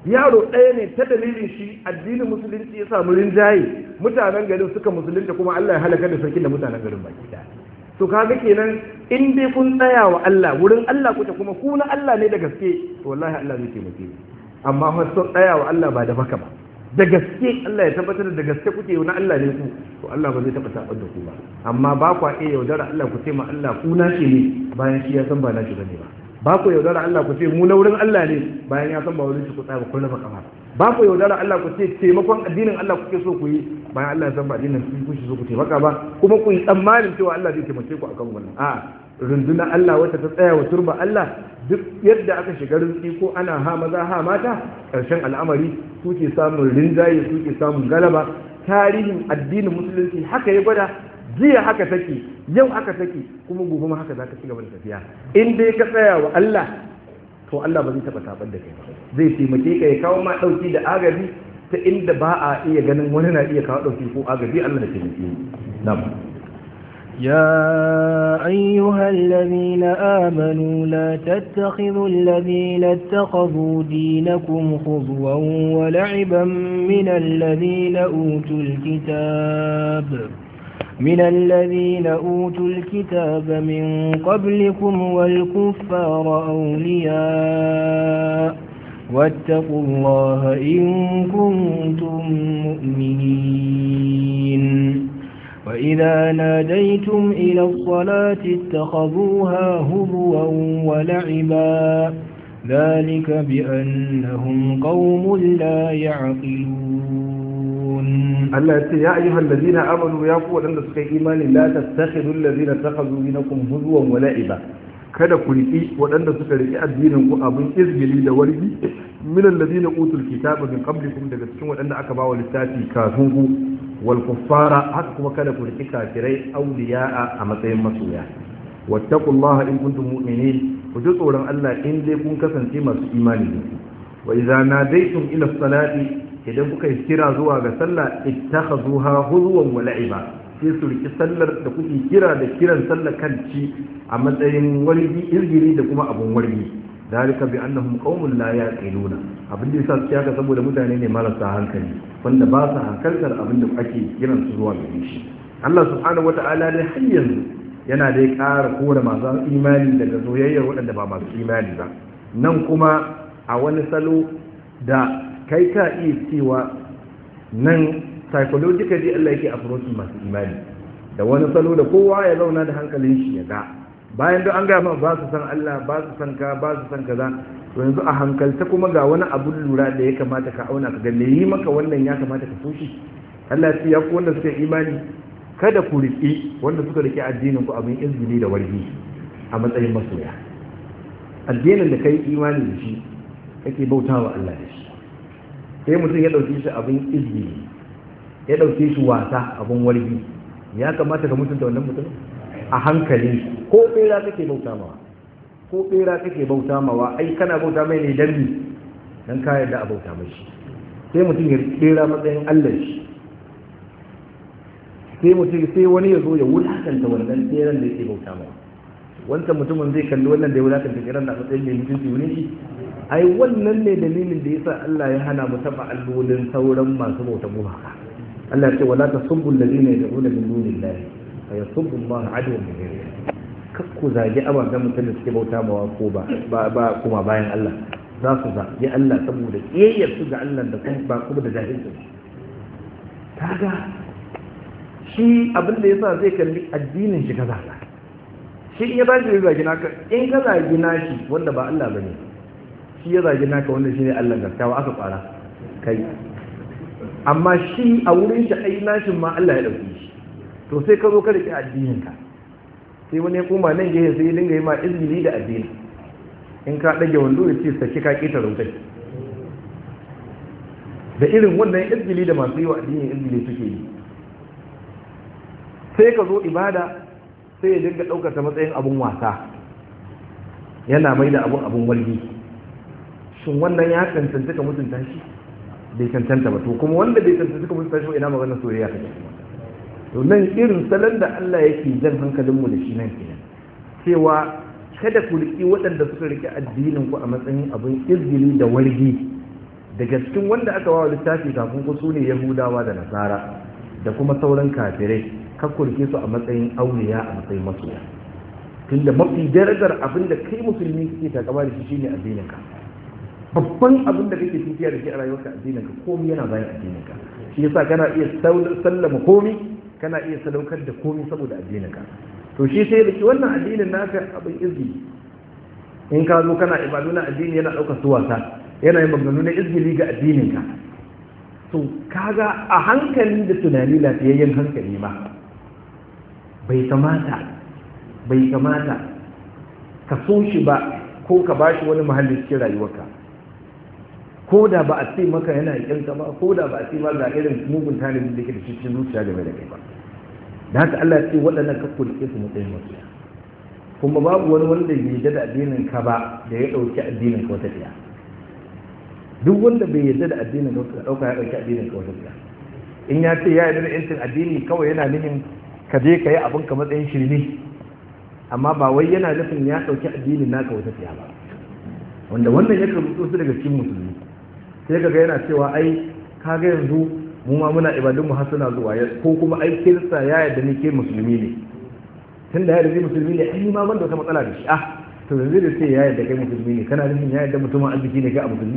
yaro ɗaya ne ta dalilin shi addinin musulunci ya samu rinjaye mutanen garin suka musulunta kuma Allah ya halaka da sarkin da mutanen garin baki ɗaya to kaga kenan in dai kun tsaya wa Allah wurin Allah kuke kuma ku na Allah ne da gaske to wallahi Allah zai taimake ku amma fa sun tsaya wa Allah ba da baka ba da gaske Allah ya tabbatar da gaske kuke na Allah ne ku to Allah ba zai taba tabar da ku ba amma ba ku iya yaudara Allah ku ce ma Allah ku na shi ne bayan shi ya san ba na shi bane ba ba ku yaudara Allah ku ce mu na wurin Allah ne bayan ya san ba wurin shi ku tsaya ba kun raba kafa ba ku yaudara Allah ku ce taimakon addinin Allah kuke so ku yi bayan Allah ya san ba addinin ku kuke so ku taimaka ba kuma ku yi tsammanin cewa Allah zai taimake ku akan wannan a'a rundunar Allah wata ta tsaya wa turba Allah duk yadda aka shiga rinsi ko ana ha maza ha mata ƙarshen al'amari suke samun rinjaye suke samun galaba tarihin addinin musulunci haka ya gwada jiya haka take yau haka take kuma gobe ma haka za ta ci gaba da tafiya in dai ka tsaya wa Allah to Allah ba zai taɓa tabar da kai ba zai taimake ka ya kawo ma ɗauki da agaji ta inda ba a iya ganin wani na iya kawo ɗauki ko agaji Allah da taimake na'am يا أيها الذين آمنوا لا تتخذوا الذين اتخذوا دينكم خضوا ولعبا من الذين أوتوا الكتاب من الذين أوتوا الكتاب من قبلكم والكفار أولياء واتقوا الله إن كنتم مؤمنين وإذا ناديتم إلى الصلاة اتخذوها هزوا ولعبا ذلك بأنهم قوم لا يعقلون Allah ya ce ya ayyuhal ladina amanu ya ku wadanda suka yi imani la tattakhidhu alladhina takhadhu dinakum huzwan wa la'iba kada ku riki wadanda suka riki addinin ku abin izgili da wargi min alladhina utul kitaba min qablikum daga cikin wadanda aka bawa littafi kafin ku wal kuffara haka kuma kada ku riki kafirai awliya'a a matsayin masoya wattaqullaha in kuntum mu'minin ku ji tsoron Allah in dai kun kasance masu imani ne wa idza nadaytum ila salati idan kuka yi kira zuwa ga sallah ittakhazuha huzwan wa la'iba sai su riki sallar da kuke kira da kiran sallar kanci a matsayin wargi irgiri da kuma abun wargi dalika bi annahum qaumun la yaqiluna abin da yasa su haka saboda mutane ne marasa hankali wanda ba su hankaltar abin da ake kiran su zuwa gare shi Allah subhanahu wata'ala ne har yanzu yana da ya ƙara kore masu imani daga soyayyar waɗanda ba masu imani ba nan kuma a wani salo da kai ka iya cewa nan psychologically Allah yake approach masu imani da wani salo da kowa ya zauna da hankalin shi ya ga bayan da an gama ba su san Allah ba su san ka ba su san kaza to yanzu a hankalta kuma ga wani abun lura da ya kamata ka auna ka ga me yi maka wannan ya kamata ka so shi Allah ya ce ya ku wanda suka imani kada ku riƙi wanda suka riƙe addinin ku abin izgili da wargi a matsayin masoya addinin da kai imani da shi kake bautawa Allah da shi sai mutum ya ɗauke shi abin izini ya ɗauke shi wasa abin wargi ya kamata ka mutunta wannan mutum a hankali ko ɓera kake bauta mawa ko ɓera kake bauta mawa ai kana bauta mai ne dan bi dan ka yarda a bauta mai shi sai mutum ya ɓera matsayin Allah shi sai mutum sai wani ya zo ya wulakanta wannan tseren da yake bauta mawa wancan mutumin zai kalli wannan da ya wulakanta tseren da matsayin mai mutunci wani shi ai wannan ne dalilin da yasa Allah ya hana mu taba allolin sauran masu bauta gumaka Allah ya ce wala tasubbu alladhina yad'una min dunillahi fa yasubbu Allah adwan bi ghairi kakku zagi ababen mutum da suke bauta mawa ko ba ba kuma bayan Allah za su zagi Allah saboda kiyayyar su ga Allah da kuma ba kuma da jahilci kaga shi abin da yasa zai kalli addinin shi kaza shi in ya tashi zagi naka in ka zagi nashi wanda ba Allah bane shi ya zagi naka wanda shi ne Allah gaskawa aka fara kai amma shi a wurin shi ai nashin ma Allah ya dauke shi to sai ka zo ka rike addinin ka sai wani ya koma nan gehe sai ya dinga yi ma izini da addini in ka dage wando ya ce saki ka kita rautai da irin wannan izgili da masu yi wa addini izgili suke yi sai ka zo ibada sai ya dinga ɗaukar ta matsayin abun wasa yana mai da abun abun walgi shin wannan ya cancanta ka mutunta shi bai cancanta ba to kuma wanda bai cancanta ka mutunta shi ba ina maganar soyayya kake to nan irin salon da Allah yake jan hankalin mu da shi nan kenan cewa kada ku riki waɗanda suka riki addinin ku a matsayin abin izgili da wargi daga cikin wanda aka wawa littafi kafin ku su ne yahudawa da nasara da kuma sauran kafirai kakkurke su a matsayin auliya a matsayin masoya tunda mafi darajar abin da kai musulmi kake takama da shi shine addinin ka babban abin da kake tafiya da shi a rayuwarka addinin ka komai yana bayan addinin ka shi yasa kana iya sallama komai kana iya sadaukar da komai saboda addinin ka to shi sai da ki wannan addinin naka abin izini in ka zo kana ibadu na addini yana ɗaukar su wasa yana yin maganganu na izgili ga addininka to kaga a hankali da tunani lafiyayyen hankali ma bai kamata bai kamata ka so shi ba ko ka ba shi wani muhalli cikin rayuwarka ko da ba a ce maka yana yanka ba ko da ba a ce ma ga irin mugun talibin da ke da cikin zuciya game da kai ba da haka Allah ya ce waɗannan ka kulke su matsayin masoya kuma babu wani wanda bai yarda da addinin ka ba da ya ɗauki addinin ka wata ɗaya duk wanda bai yarda da addinin ka ɗauka ya ɗauki addinin ka wata ɗaya in ya ce ya yarda da yancin addini kawai yana nufin ka je ka yi abin ka matsayin shirme amma ba wai yana nufin ya ɗauki addinin naka wata ɗaya ba wanda wannan ya rubuto su daga cikin musulmi sai kaga yana cewa ai kaga yanzu mu ma muna ibadun mu har suna zuwa ko kuma ai kirista ya yarda ni ke musulmi ne tun da ya yarda musulmi ne ai ma ban da wata matsala da shi ah to yanzu da sai ya yarda kai musulmi ne kana nufin ya yarda mutumin arziki ne kai a musulmi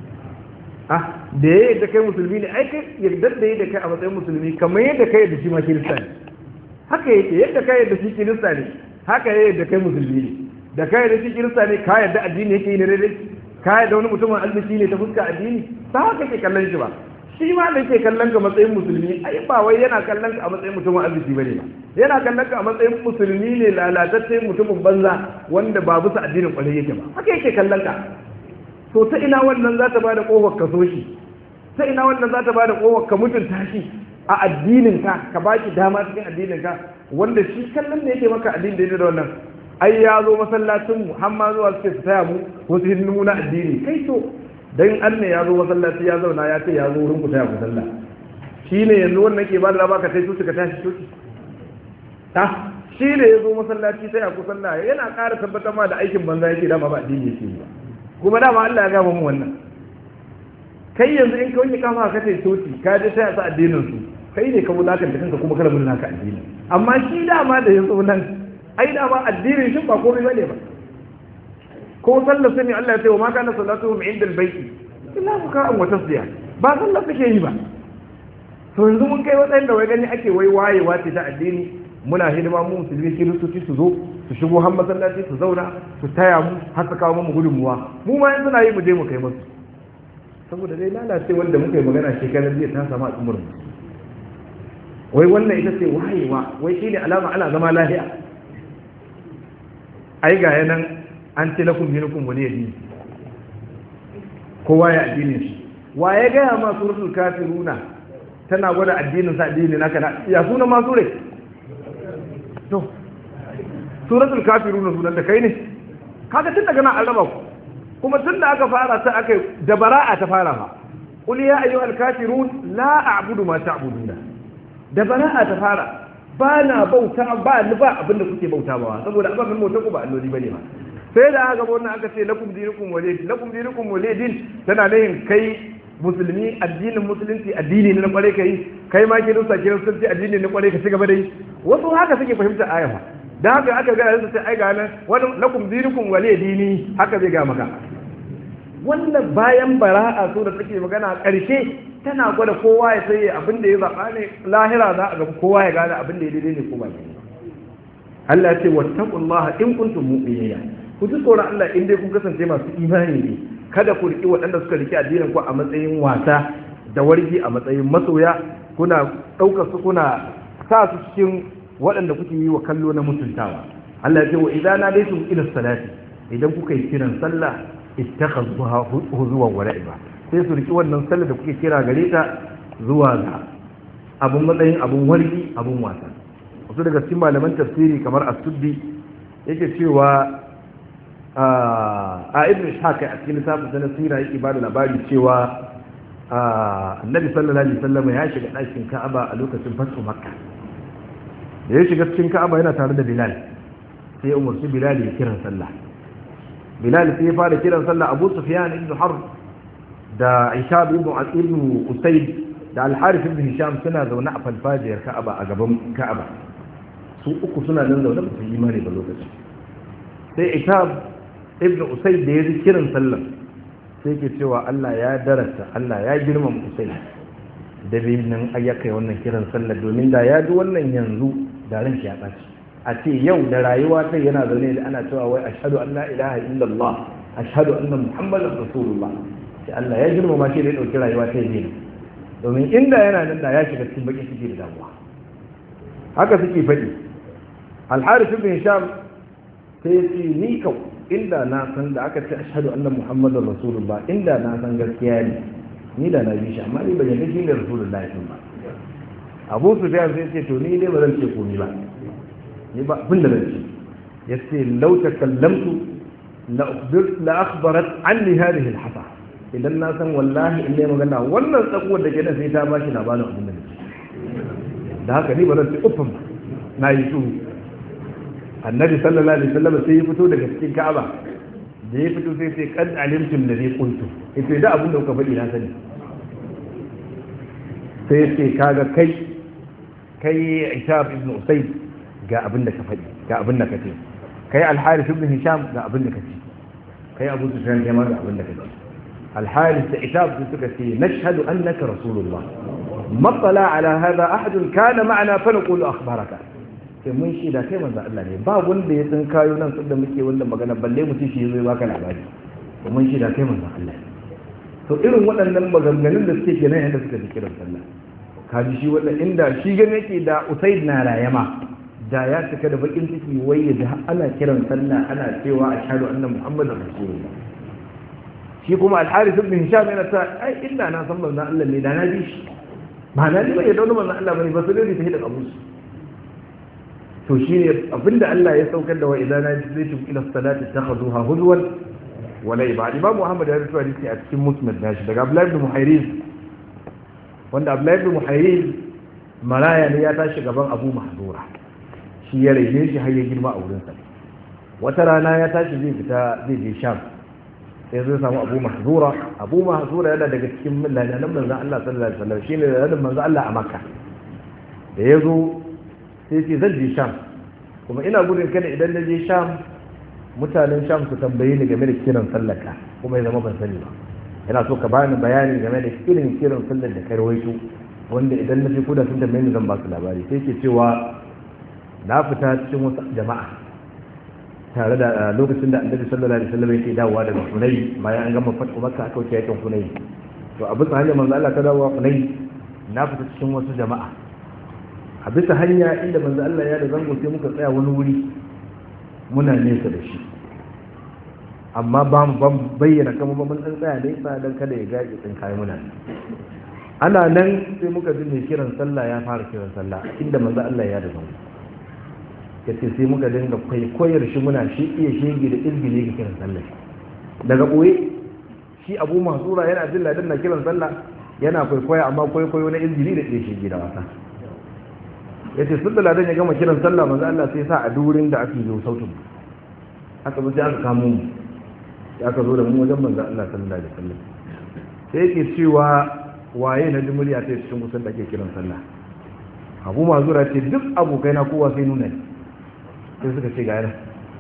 ah da ya yarda kai musulmi ne ai kai yarda da da kai a matsayin musulmi kamar yadda kai yarda shi ma kirista ne haka yake yadda kai yarda shi kirista ne haka ya yarda kai musulmi ne da kai yarda shi kirista ne ka yarda addini yake yi ne daidai ka yarda wani mutumin arziki ne ta fuska addini ba haka ke kallon shi ba shi ma da ke kallon ka matsayin musulmi ai ba wai yana kallon ka a matsayin mutumin arziki bane ba yana kallon ka a matsayin musulmi ne lalatacce mutumin banza wanda ba bisa addinin kwarai yake ba haka yake kallon ka to ta ina wannan za ta bada kofar ka so shi ta ina wannan za ta bada kofar ka mutunta shi a addinin ka ka ba shi dama cikin addinin ka wanda shi kallon da yake maka addinin da da wannan ai ya zo masallacin mu har ma zuwa suke su taya mu wasu hidindimu na addini kai to dan an ne ya zo masallaci ya zauna ya ce ya zo wurin ku taya ku sallah shi ne yanzu wannan ke ba da raba ka sai su ka tashi coci ta shi ne ya zo masallaci taya ku sallah yana ƙara tabbatar ma da aikin banza yake dama ba addini yake yi ba kuma dama Allah ya gama mu wannan kai yanzu in ka wani kama ka tai coci ka je taya su addinin su kai ne ka wulakanta kanka kuma kana mulaka addini amma shi dama da yanzu nan ai dama addinin shi ba komai bane ba ko sallar sani Allah ya ce wa ma kana salatuhum inda albayti illa buka'an wa tasdiya ba sallar suke yi ba to yanzu mun kai watsayin da wai gani ake wai wayewa ce ta addini muna hidima mu musulmi kiristoci su zo su shigo har masallaci su zauna su taya mu har su kawo mu gudunmuwa mu ma in suna yi mu je mu kai musu saboda dai lalace wanda muka yi magana shekarar jiya ta samu al'ummar mu wai wannan ita ce wayewa wai shine alama ana zama lafiya ai ga yanan an ce lakum dinukum wani yadi kowa ya addinin shi wa ya gaya ma suratul kafiruna tana gwada addinin sa addini naka na ya suna ma sure to suratul kafiruna sunan da kai ne kaga tun daga nan an raba ku kuma tun da aka fara ta aka da bara'a ta fara fa qul ya ayyuhal kafirun la a'budu ma ta'buduna da bara'a ta fara ba na bauta ba ni ba abinda kuke bauta ba saboda ababen bauta ku ba alloli bane ba sai da aka wannan aka ce lakum dinukum walid lakum dinukum walidin tana nayin kai musulmi addinin musulunci addini ne na kware kai kai ma ke rusa ke rusa addini na kware ka ci gaba da yi wasu haka suke fahimta aya fa dan haka aka ga su ce ai ga nan wani lakum dinukum walidini haka zai ga maka wannan bayan bara'a so da take magana karshe tana gwada kowa ya sai abin da ya zaba ne lahira za a ga kowa ya gane abin da ya daidai ne ko ba Allah ya ce wattaqullaha in kuntum mu'minina ku ji tsoron Allah in dai kun kasance masu imani ne kada ku riƙi waɗanda suka riƙi addinin ku a matsayin wasa da wargi a matsayin masoya kuna ɗaukar su kuna sa su cikin waɗanda kuke yi wa kallo na mutuntawa Allah ya ce wa idan na daitum ila salati idan kuka yi kiran sallah ittakhadhuha huzuwan wa la'iba sai su riƙi wannan sallah da kuke kira gare ta zuwa ga abun matsayin abun wargi abun wasa wasu daga cikin malaman tafsiri kamar as-suddi yake cewa a ibn ishaq a cikin lissafin sanar sira yake ba da labari cewa annabi sallallahu alaihi wasallam ya shiga ɗakin ka'aba a lokacin fatu makka da ya shiga cikin ka'aba yana tare da bilal sai ya umarci bilal ya kiran sallah bilal sai ya fara kiran sallah abu sufyan ibn harb da ishab ibn ibn usayd da al-harith ibn hisham suna zaune a falfajiyar ka'aba a gaban ka'aba su uku suna nan zaune ba su yi imani ba lokaci sai ishab ibn usayd da ya ji kiran sallan sai ke cewa Allah ya darasta Allah ya girmama usayd da bai nan ayyaka wannan kiran sallar domin da ya ji wannan yanzu da ran shi ya ɓaci a ce yau da rayuwa kai yana zaune da ana cewa wai ashhadu an la ilaha illallah ashhadu anna muhammadar rasulullah sai Allah ya girmama shi da ya dauki rayuwa ta yi domin inda yana nan da ya shiga cikin bakin ciki da damuwa haka suke faɗi al-harith ibn hisham sai ya ce ni kau inda na san da aka ce ashhadu anna muhammadar rasulullah inda na san gaskiya ne ni da na bi shi amma ni ban yarda shi ne rasulullah din ba abu sufyan sai ce to ni dai ba zan ce komai ba ni ba abin da zan ce yace law takallamtu la akhbarat anni hadhihi al-hasa idan na san wallahi in ne magana wannan tsakuwar da ke da sai ta ba shi labarin abin da nake da haka ni ba zan ce uffan ba na yi su annabi sallallahu alaihi wasallam sai ya fito daga cikin ka'aba da ya fito sai sai kan alimtum da zai kuntu ita da abin da kuka faɗi na sani sai ce kaga kai kai ishaq ibn usayd ga abin da ka faɗi ga abin da ka ce kai al-harith ibn hisham ga abin da ka ce kai abu sufyan kai ma ga abin da ka ce al-harith da ishaq sun suka ce nashhadu annaka rasulullah matsala ala hada ahadun kana ma'ana fa naqulu akhbaraka sai mun shi da kai manzo Allah ne ba wanda ya san kayo nan da muke wannan magana balle mutum shi zai baka labari to mun shi da kai manzo Allah to irin waɗannan maganganun da suke kenan yadda suka fi kiran sallah kaji shi wanda inda shi gane yake da usaid na rayama da ya cika da bakin ciki wai ya da ana kiran sallah ana cewa ashhadu anna muhammadar rasulullah shi kuma al-harith ibn hisham yana ta ai illa na san manzo Allah ne da na bi shi ba na ji bai da wani manzo Allah bane ba sai dai ta hidda abu to shine abinda Allah ya saukar da wa idan najaytum ila salati takhuduha huzwan wala ibad imam muhammad ya rubuta hadisi a cikin musnad nashi daga abdullahi ibn muhayriz wanda abdullahi ibn muhayriz maraya ne ya tashi gaban abu mahzura shi ya rage shi har ya girma a wurinsa wata rana ya tashi zai fita zai je sham sai zai samu abu mahzura abu mahzura yana daga cikin millani nan manzon Allah sallallahu alaihi wasallam shine da manzon Allah a makka da ya zo sai ce zan je sham kuma ina gudun kada idan na je sham mutanen sham su tambaye ni game da kiran sallaka kuma ya zama ban sani ba yana so ka bani bayani game da irin kiran sallar da kai rawaito wanda idan na je kuda sun tambaye ni zan ba su labari sai ke cewa na fita cikin wasu jama'a tare da lokacin da annabi sallallahu alaihi wasallam yake dawowa daga Hunay bayan an gama fatu Makka aka wuce yakin Hunay to a bisa hanyar manzo Allah ta dawowa Hunay na fita cikin wasu jama'a a bisa hanya inda manzo Allah ya da zango sai muka tsaya wani wuri muna nesa da shi amma ba mu ban bayyana kama ba mun tsaya nesa don kada ya gaji tsin kayi muna ana nan sai muka ji mai kiran sallah ya fara kiran sallah inda manzo Allah ya da zango yace sai muka dinga kwaikwayar shi muna shi iya shege da izgile ga kiran sallah daga boye shi abu masura yana jin ladan na kiran sallah yana kwaikwaya amma kwaikwayo na izgili da iya shege da wasa yace sun da ladan ya gama kiran sallah manzo Allah sai sa a durin da ake yi sautin aka bi sai aka kamo mu ya ka zo da mu wajen manzo Allah sallallahu alaihi wasallam sai yake cewa waye na ji murya ta cikin kusan da ake kiran sallah abu mazura ce duk abokai na kowa sai nuna sai suka ce ga yana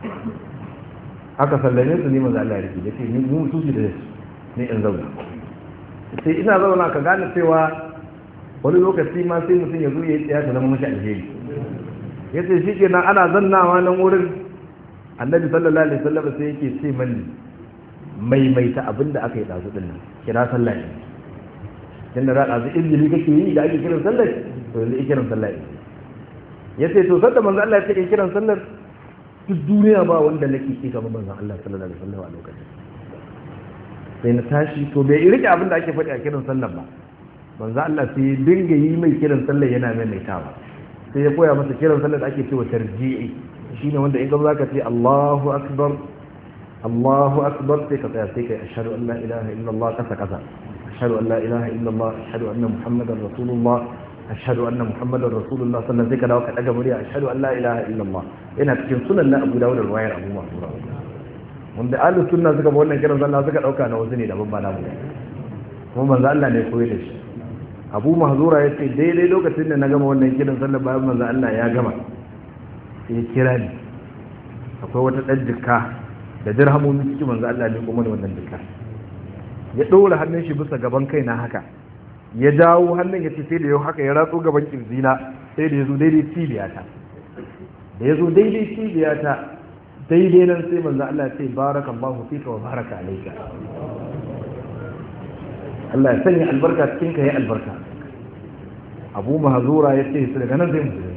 aka sallame su ne manzo Allah ya rike yace ni mu su da ne in zauna sai ina zauna ka gane cewa wani lokaci ma sai mutum ya zo ya tsaya ta zama mashi alheri ya ce shi kenan ana zannawa nan wurin annabi sallallahu alaihi wasallam sai yake ce mani maimaita abin da aka yi ɗazu ɗin nan kira sallah ne tunda da ɗazu injili kake yi da ake kiran sallah to yanzu kiran sallah ne ya ce to sanda manzo Allah ya ce kiran sallar duk duniya ba wanda nake ki kamar manzo Allah sallallahu alaihi wasallam a lokacin sai na tashi to bai rike abin da ake faɗi a kiran sallar ba manzo Allah sai dinga yi mai kiran sallar yana maimaitawa sai ya koya masa kiran sallar da ake cewa tarji'i shine wanda in ga zaka ce Allahu akbar Allahu akbar sai ka tsaya sai kai ashhadu an la ilaha illallah kasa kasa ashhadu an la ilaha illallah ashhadu anna muhammadar rasulullah ashhadu anna muhammadar rasulullah sannan sai ka dawo ka daga murya ashhadu an la ilaha illallah yana cikin sunan na Abu Dawud da riwayar Abu Mansur wanda ahlus sunna suka ba wannan kiran sallah suka dauka na wasu ne daban ba namu kuma manzo Allah ne koyi da shi Abu Mahzura ya ce daidai lokacin da na gama wannan kiran sallar bayan manzo Allah ya gama sai kira ni akwai wata ɗan jikka da dirhamomi cikin manzo Allah ne kuma da wannan jikka ya ɗora hannun shi bisa gaban kai na haka ya dawo hannun ya ce sai da yau haka ya ratso gaban kirjina sai da ya zo daidai cibiyata da ya zo daidai cibiyata daidai nan sai manzo Allah sai barakallahu fika wa baraka alayka Allah ya sanya albarka cikin ka ya albarka Abu Mahzura ya ce su daga nan zai mutu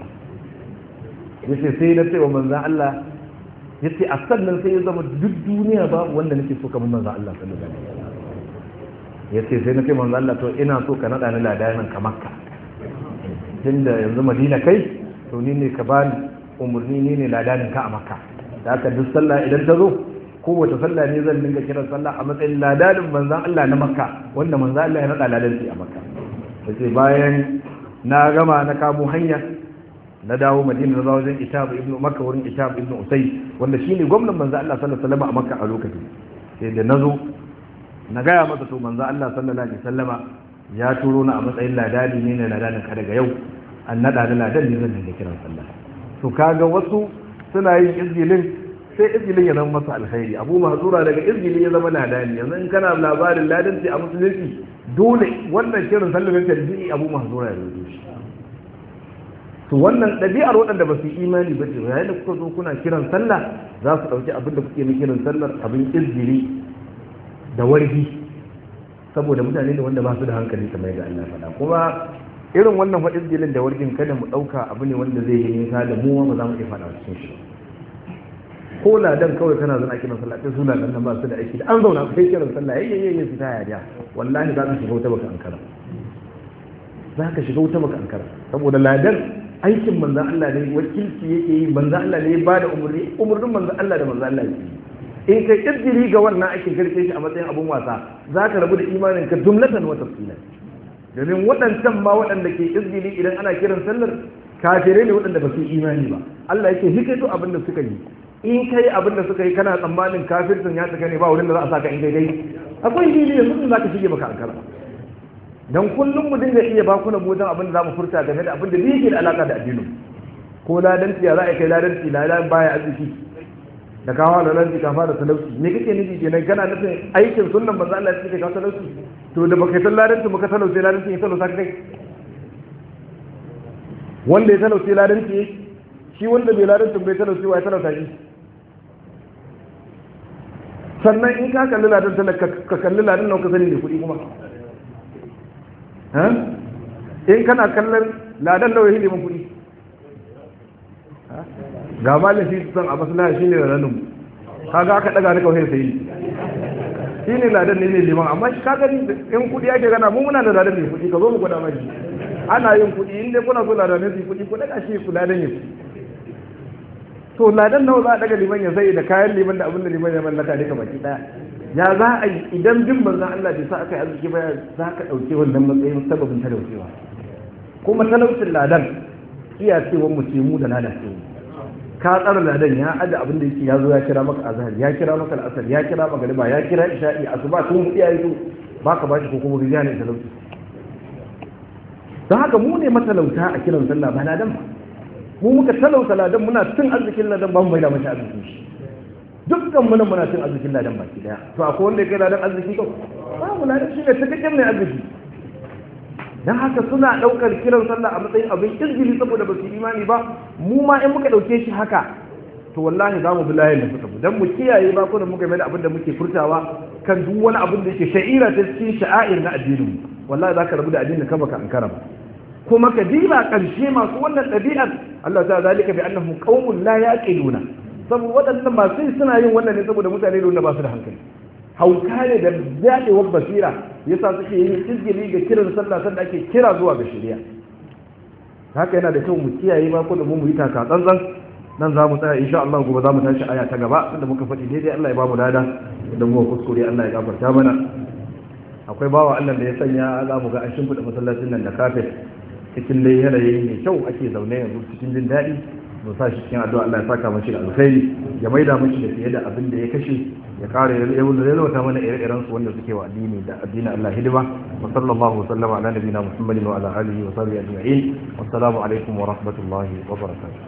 ya ce sai na ce wa manzo Allah ya ce a sannan sai ya zama duk duniya ba wanda nake so kamar manzo Allah sallallahu alaihi wasallam ya ce sai na ce manzo Allah to ina so ka nada ni ladanin ka makka tunda yanzu madina kai to ni ne ka bani umarni ni ne ladanin ka a makka da haka duk sallah idan ta zo kowace sallah ne zan dinga kiran sallah a matsayin ladanin manzan Allah na makka wanda manzan Allah ya nada ladanci a makka ta ce bayan na gama na kamo hanya na dawo madina na wajen itab ibnu makka wurin itab ibnu usai wanda shine gwamnan manzan Allah sallallahu alaihi wasallam a makka a lokacin sai da nazo na gaya masa to manzan Allah sallallahu alaihi wasallama ya turo na a matsayin ladani ne na ladanin ka daga yau an nada da ladan ne zan dinga kiran sallah to kaga wasu suna yin izgilin sai izgilin ya zama masa alkhairi abu mahzura daga izgilin ya zama ladani yanzu in kana labarin ladanci a musulunci dole wannan kiran sallamin tarbiyi abu mahzura ya rubuto shi to wannan ɗabi'ar waɗanda ba su yi imani ba ce yayin da kuka zo kuna kiran sallah za su ɗauki abin da kuke na kiran sallar abin izgili da wargi saboda mutane ne wanda ba su da hankali kamar yadda Allah faɗa kuma irin wannan faɗin jilin da wargin kada mu ɗauka abu ne wanda zai yi nisa da mu ba za mu iya faɗa cikin shi ko ladan kawai kana zana kiran sallah sai su ladan nan ba su da aiki da an zauna kai kiran sallah yayi yayi yayi fita ya da wallahi za ka shiga wuta baka ankara za ka shiga wuta baka ankara saboda ladan aikin manzon Allah ne wakilci yake yi manzon Allah ne ya bada umurni umurnin manzon Allah da manzon Allah yake yi in kai kirkiri ga wannan aikin karke shi a matsayin abun wasa za ka rabu da imanin ka jumlatan wa tafsilan domin waɗancan ma waɗanda ke izgili idan ana kiran sallar kafirai ne waɗanda ba su imani ba Allah yake hikaito abin da suka yi in kai abin da suka yi kana tsammanin kafircin ya tsaka ne ba wurin da za a saka in kai dai akwai hili yanzu za ka shige maka ankara dan kullum mu dinga iya bakuna mu dan abin da za mu furta game da abin da bai yake da alaka da addinin ko ladanci ya za a kai ladanci ladan baya arziki da kawo da ranci ka fara talauci me kake nufi kenan kana nufin aikin sunnan manzo Allah ya ce ka talauci to da baka san ladanci baka talauce ladanci ya talauta kai wanda ya talauce ladanci shi wanda bai ladanci bai talauce wa ya talauta shi sannan in ka kalli ladan talaka ka kalli ladan nan ka sani ne kuɗi kuma in kana kallon ladan nawa yake neman kuɗi ga malin shi san a maslaha shine ranar kaga aka daga ni kawai sai shi ne ladan ne ne liman amma shi kaga in kudi ake gana mu muna da ladan ne kudi ka zo mu gwada mai ana yin kudi in dai kuna so ladan ne su kudi ku daga shi ku ladan ne to ladan nawa za a daga liman ya sai da kayan liman da abin da liman ya mallaka duka baki daya ya za a yi idan bin manzon Allah bai sa aka yi arziki ba za ka dauke wannan matsayin sababin talaucewa kuma talaucin ladan iya cewa mu ce mu da ladan ce ka tsara ladan ya aje abin da yake ya zo ya kira maka azhar ya kira maka al'asar ya kira magariba ya kira isha'i asuba tun hudu yayi to baka bashi ko kuma riya ne talauci don haka mu ne matalauta a kiran sallah ba ladan ba mu muka talauta ladan muna cin arzikin ladan ba mu mai da mashi arzikin shi dukkan muna muna cin arzikin ladan baki daya to akwai wanda ya kai ladan arziki ko babu ladan shi ne cikakken mai arziki don haka suna ɗaukar kiran sallah a matsayin abin izgili saboda ba su imani ba mu ma in muka ɗauke shi haka to wallahi za mu bi layin da suka bi don mu kiyaye ba kuma muka mai da abin da muke furtawa kan duk wani abin da yake sha'ira ta cikin sha'air na addinin mu wallahi za ka rabu da addinin ka baka ankara ba kuma ka diba ƙarshe masu wannan ɗabi'ar Allah ta zalika bi annahum qaumun la yaqiluna saboda waɗannan masu suna yin wannan ne saboda mutane da ba su da hankali hauka ne da daɗewar basira yasa suke yin izgili ga kiran sallah sanda ake kira zuwa ga shari'a haka yana da kyau mu kiyaye ba ko da mu yi taka tsantsan nan za mu tsaya insha Allah gobe za mu tashi aya ta gaba inda muka faɗi daidai Allah ya ba mu lada da mu kuskure Allah ya gafarta mana akwai bawa Allah da ya sanya za mu ga an shimfiɗa masallacin nan da kafet cikin dai yanayi mai kyau ake zaune yanzu cikin jin daɗi mu sa shi cikin addu'a Allah ya saka mashi da alkhairi ya maida mashi da fiye da abin da ya kashe ya kare ya yalwata mana ire-iren su wanda suke wa addini da addinin Allah hidima wa sallallahu sallama ala nabiyina Muhammadin wa ala alihi wa sahbihi ajma'in wassalamu alaikum wa rahmatullahi wa barakatuh